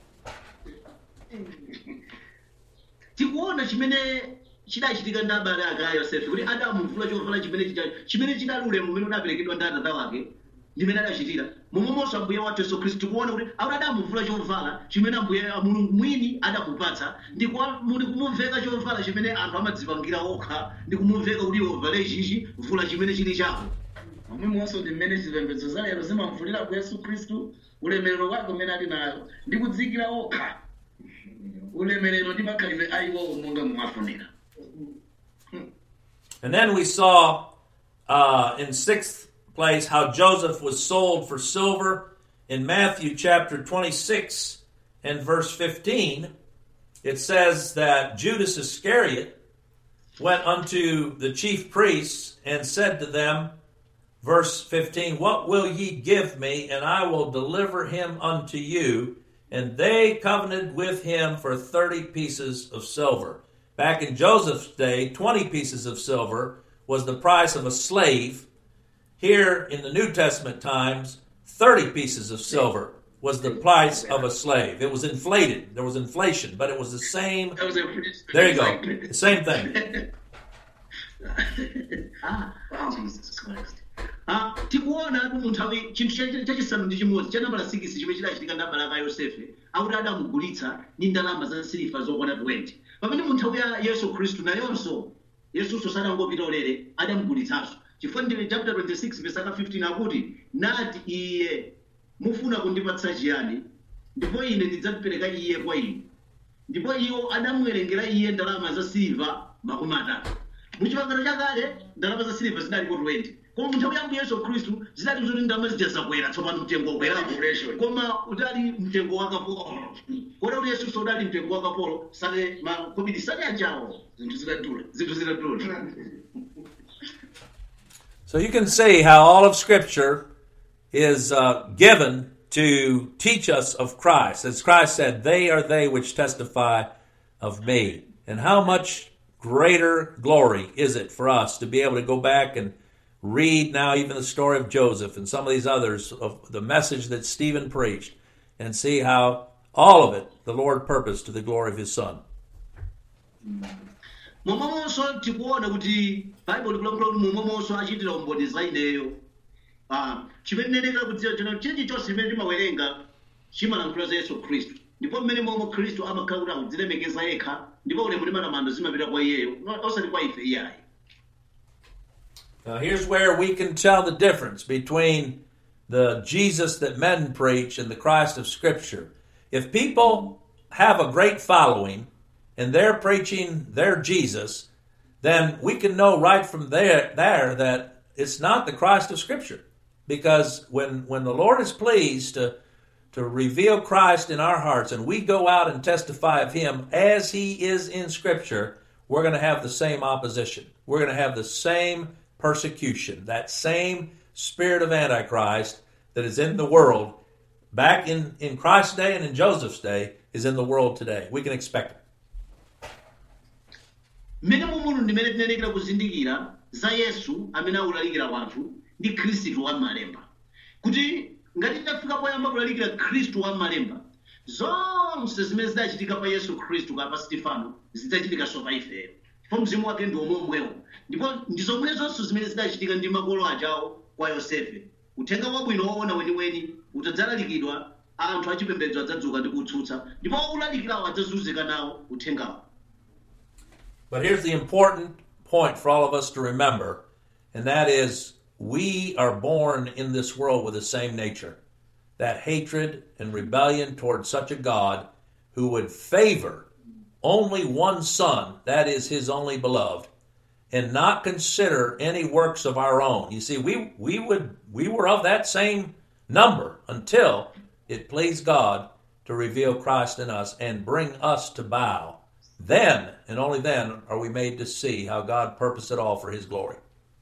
tikuona chimene chidachitika ndi abale ake a yosefe kuti adamuvula chovala chimene chija- chimene chidali ulemu umene udaperekedwa ndi atata wake ndimene adachitira momwemonso ambuye wathu yesu khristu tikuona kuti akuti adamuvula chovala chimene ambuye mulungu mwini adamupatsa ndi kwa- muli kumuveka chovala chimene anthu amadzipangira okha ndi kumuveka kuti iwe uvale chichi vula chimene chili chako momwemonso ndi mmene zipembedzo za lero zimamvulira ku yesu khristu ulemerero wake umene ali nayo ndi kudzikira okha ulemerero ndi makhalidwe ayiwowo monga mumafunira And then we saw uh, in sixth place how Joseph was sold for silver. In Matthew chapter 26 and verse 15, it says that Judas Iscariot went unto the chief priests and said to them, verse 15, What will ye give me, and I will deliver him unto you? And they covenanted with him for 30 pieces of silver. Back in Joseph's day, 20 pieces of silver was the price of a slave. Here in the New Testament times, 30 pieces of silver was the price of a slave. It was inflated. There was inflation, but it was the same. That was a pretty There you go. The same thing. ah, Oh, Jesus Christ. ah, tikuona atu mu nthawi chinthu cha- chachisanu ndi chimodzi cha nambala 6 chimene chidachitika ndi abale a yosefe akuti adamugulitsa ndi ndalama za siliva zokwana 20 pamene mu nthawi ya yesu khristu nayonso yesunso sadangopita ulere adamugulitsanso chifukwa ndi chapter 26 verse 15 akuti nati iye mufuna kundipatsa chiyani ndipo ine ndidzapereka iye kwa inu ndipo iwo adamuwerengera iye ndalama za siliva makumi atatu muchipangano chakale ndalama za siliva zinalipo 20 koma munthawi ya Ambuye yesu khristu zinali zoti ndalama zija zakwera tsopano mtengo wakwerapo Inflation. koma udali mtengo wa kapolo kota kuti yesunso udali mtengo wa kapolo sale makobidi sale ajawo Zinthu zidadula. zinthu zidadula So you can see how all of Scripture is uh, given to teach us of Christ. As Christ said, they are they which testify of me. And how much greater glory is it for us to be able to go back and read now even the story of Joseph and some of these others of the message that Stephen preached and see how all of it the Lord purposed to the glory of his Son. momwemonso tikuona kuti baibulo likulankhula kuti momwemonso achitira umboni za ineyo Ah, chimene ndinenekera kudziwa chino chilichonse chimene timawerenga chimalankhula za yesu khristu ndipo mmene momwe khristu amakhala kuti akudzilemekeza yekha ndipo ulemu ndi matamando zimapita kwa iyeyo no- osati kwa ife iyayi Now, here's where we can tell the difference between the Jesus that men preach and the Christ of Scripture. If people have a great following and they're preaching their Jesus, then we can know right from there, there that it's not the Christ of Scripture. Because when, when the Lord is pleased to, to reveal Christ in our hearts and we go out and testify of Him as He is in Scripture, we're going to have the same opposition. We're going to have the same persecution, that same spirit of Antichrist that is in the world back in, in Christ's day and in Joseph's day is in the world today. We can expect it. mmene mumuno ndimene tinenekera kuzindikira za yesu amene akulalikira wanthu ndi khristu wa m'malemba kuti ngati titafika poyamba kulalikira khristu wa m'malemba zonse zimene zidachitika pa yesu khristu kapa stefano zidzachitikanso pa ifeyo ndipo mzimu wake ndi omweomwewo ndipo ndi zomwezonso zimene zidachitika ndi makolo ajawo kwa yosefe uthenga wabwino woona weniweni utadzalalikidwa anthu achipembedzo adzadzuka ndi kutsutsa ndipo ulalikirawo adzazunzika nawo uthengawo But here's the important point for all of us to remember, and that is we are born in this world with the same nature. That hatred and rebellion towards such a God who would favor only one son, that is his only beloved, and not consider any works of our own. You see, we, we would we were of that same number until it pleased God to reveal Christ in us and bring us to bow. Then and only then are we made to see how God purposed it all for his glory.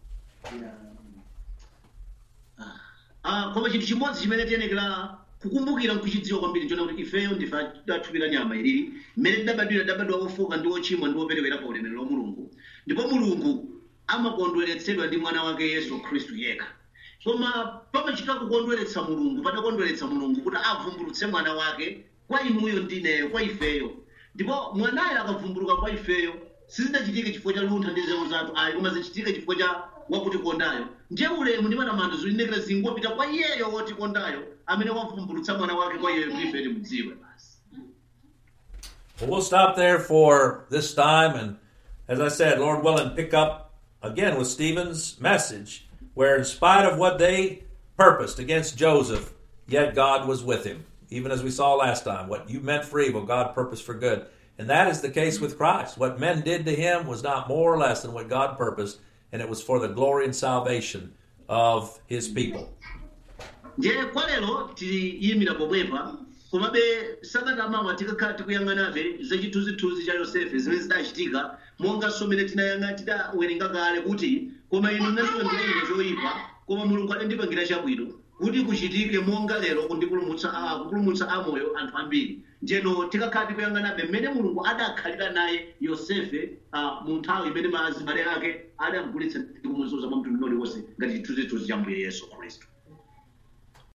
Ah, koma chinthu chimodzi chimene tiyenekera kukumbukira nkuchidziwa kwambiri nchona kuti ifeyo ndife athupi la nyama ilili mmene tidabadwira tidabadwa ofoka ndi ochimwa ndi operewera pa ulemerero wa mulungu ndipo mulungu amakondweretsedwa ndi mwana wake yesu khristu yekha koma pamachitika kukondweretsa mulungu patakondweretsa mulungu kuti avumbulutse mwana wake kwa inuyo ndineyo kwa ifeyo ndipo mwanayo akavumbuluka kwa ifeyo sizidachitike chifukwa cha luntha ndi nzeru zathu ayi koma zichitike chifukwa cha wakutikondayo ndiye ulemu ndi matamando zilinekera zingopita kwa iyeyo wotikondayo amene wavumbulutsa mwana wake kwa iyeyo kuti ife timudziwe basi Well, we'll stop there for this time, and as I said, Lord willing, pick up again with Stephen's message, where in spite of what they purposed against Joseph, yet God was with him. Even as we saw last time, what you meant for evil, God purposed for good. And that is the case with Christ. What men did to him was not more or less than what God purposed, and it was for the glory and salvation of his people. ndiye kwa lero tiyimira pomwepa komabe sakatamawa tikakhala tikuyang'anabe za chithunzithunzi cha yosefe zimene zidachitika monga somene tinayang'a tidawerenga kale kuti koma inu munazilandira ine zoyipa koma mulungu adandipangira chabwino kuti kuchitike monga lero kundipulumutsa ah, kupulumutsa amoyo anthu ambiri njeno tikakhala tikuyang'anabe mmene mulungu adakhalira naye yosefe ah, mu nthawi imene mazibale ake adamgulitsa ndi kumuzunza mwa mtundu uliwonse ngati chithunzithunzi cha mbuye yesu khristu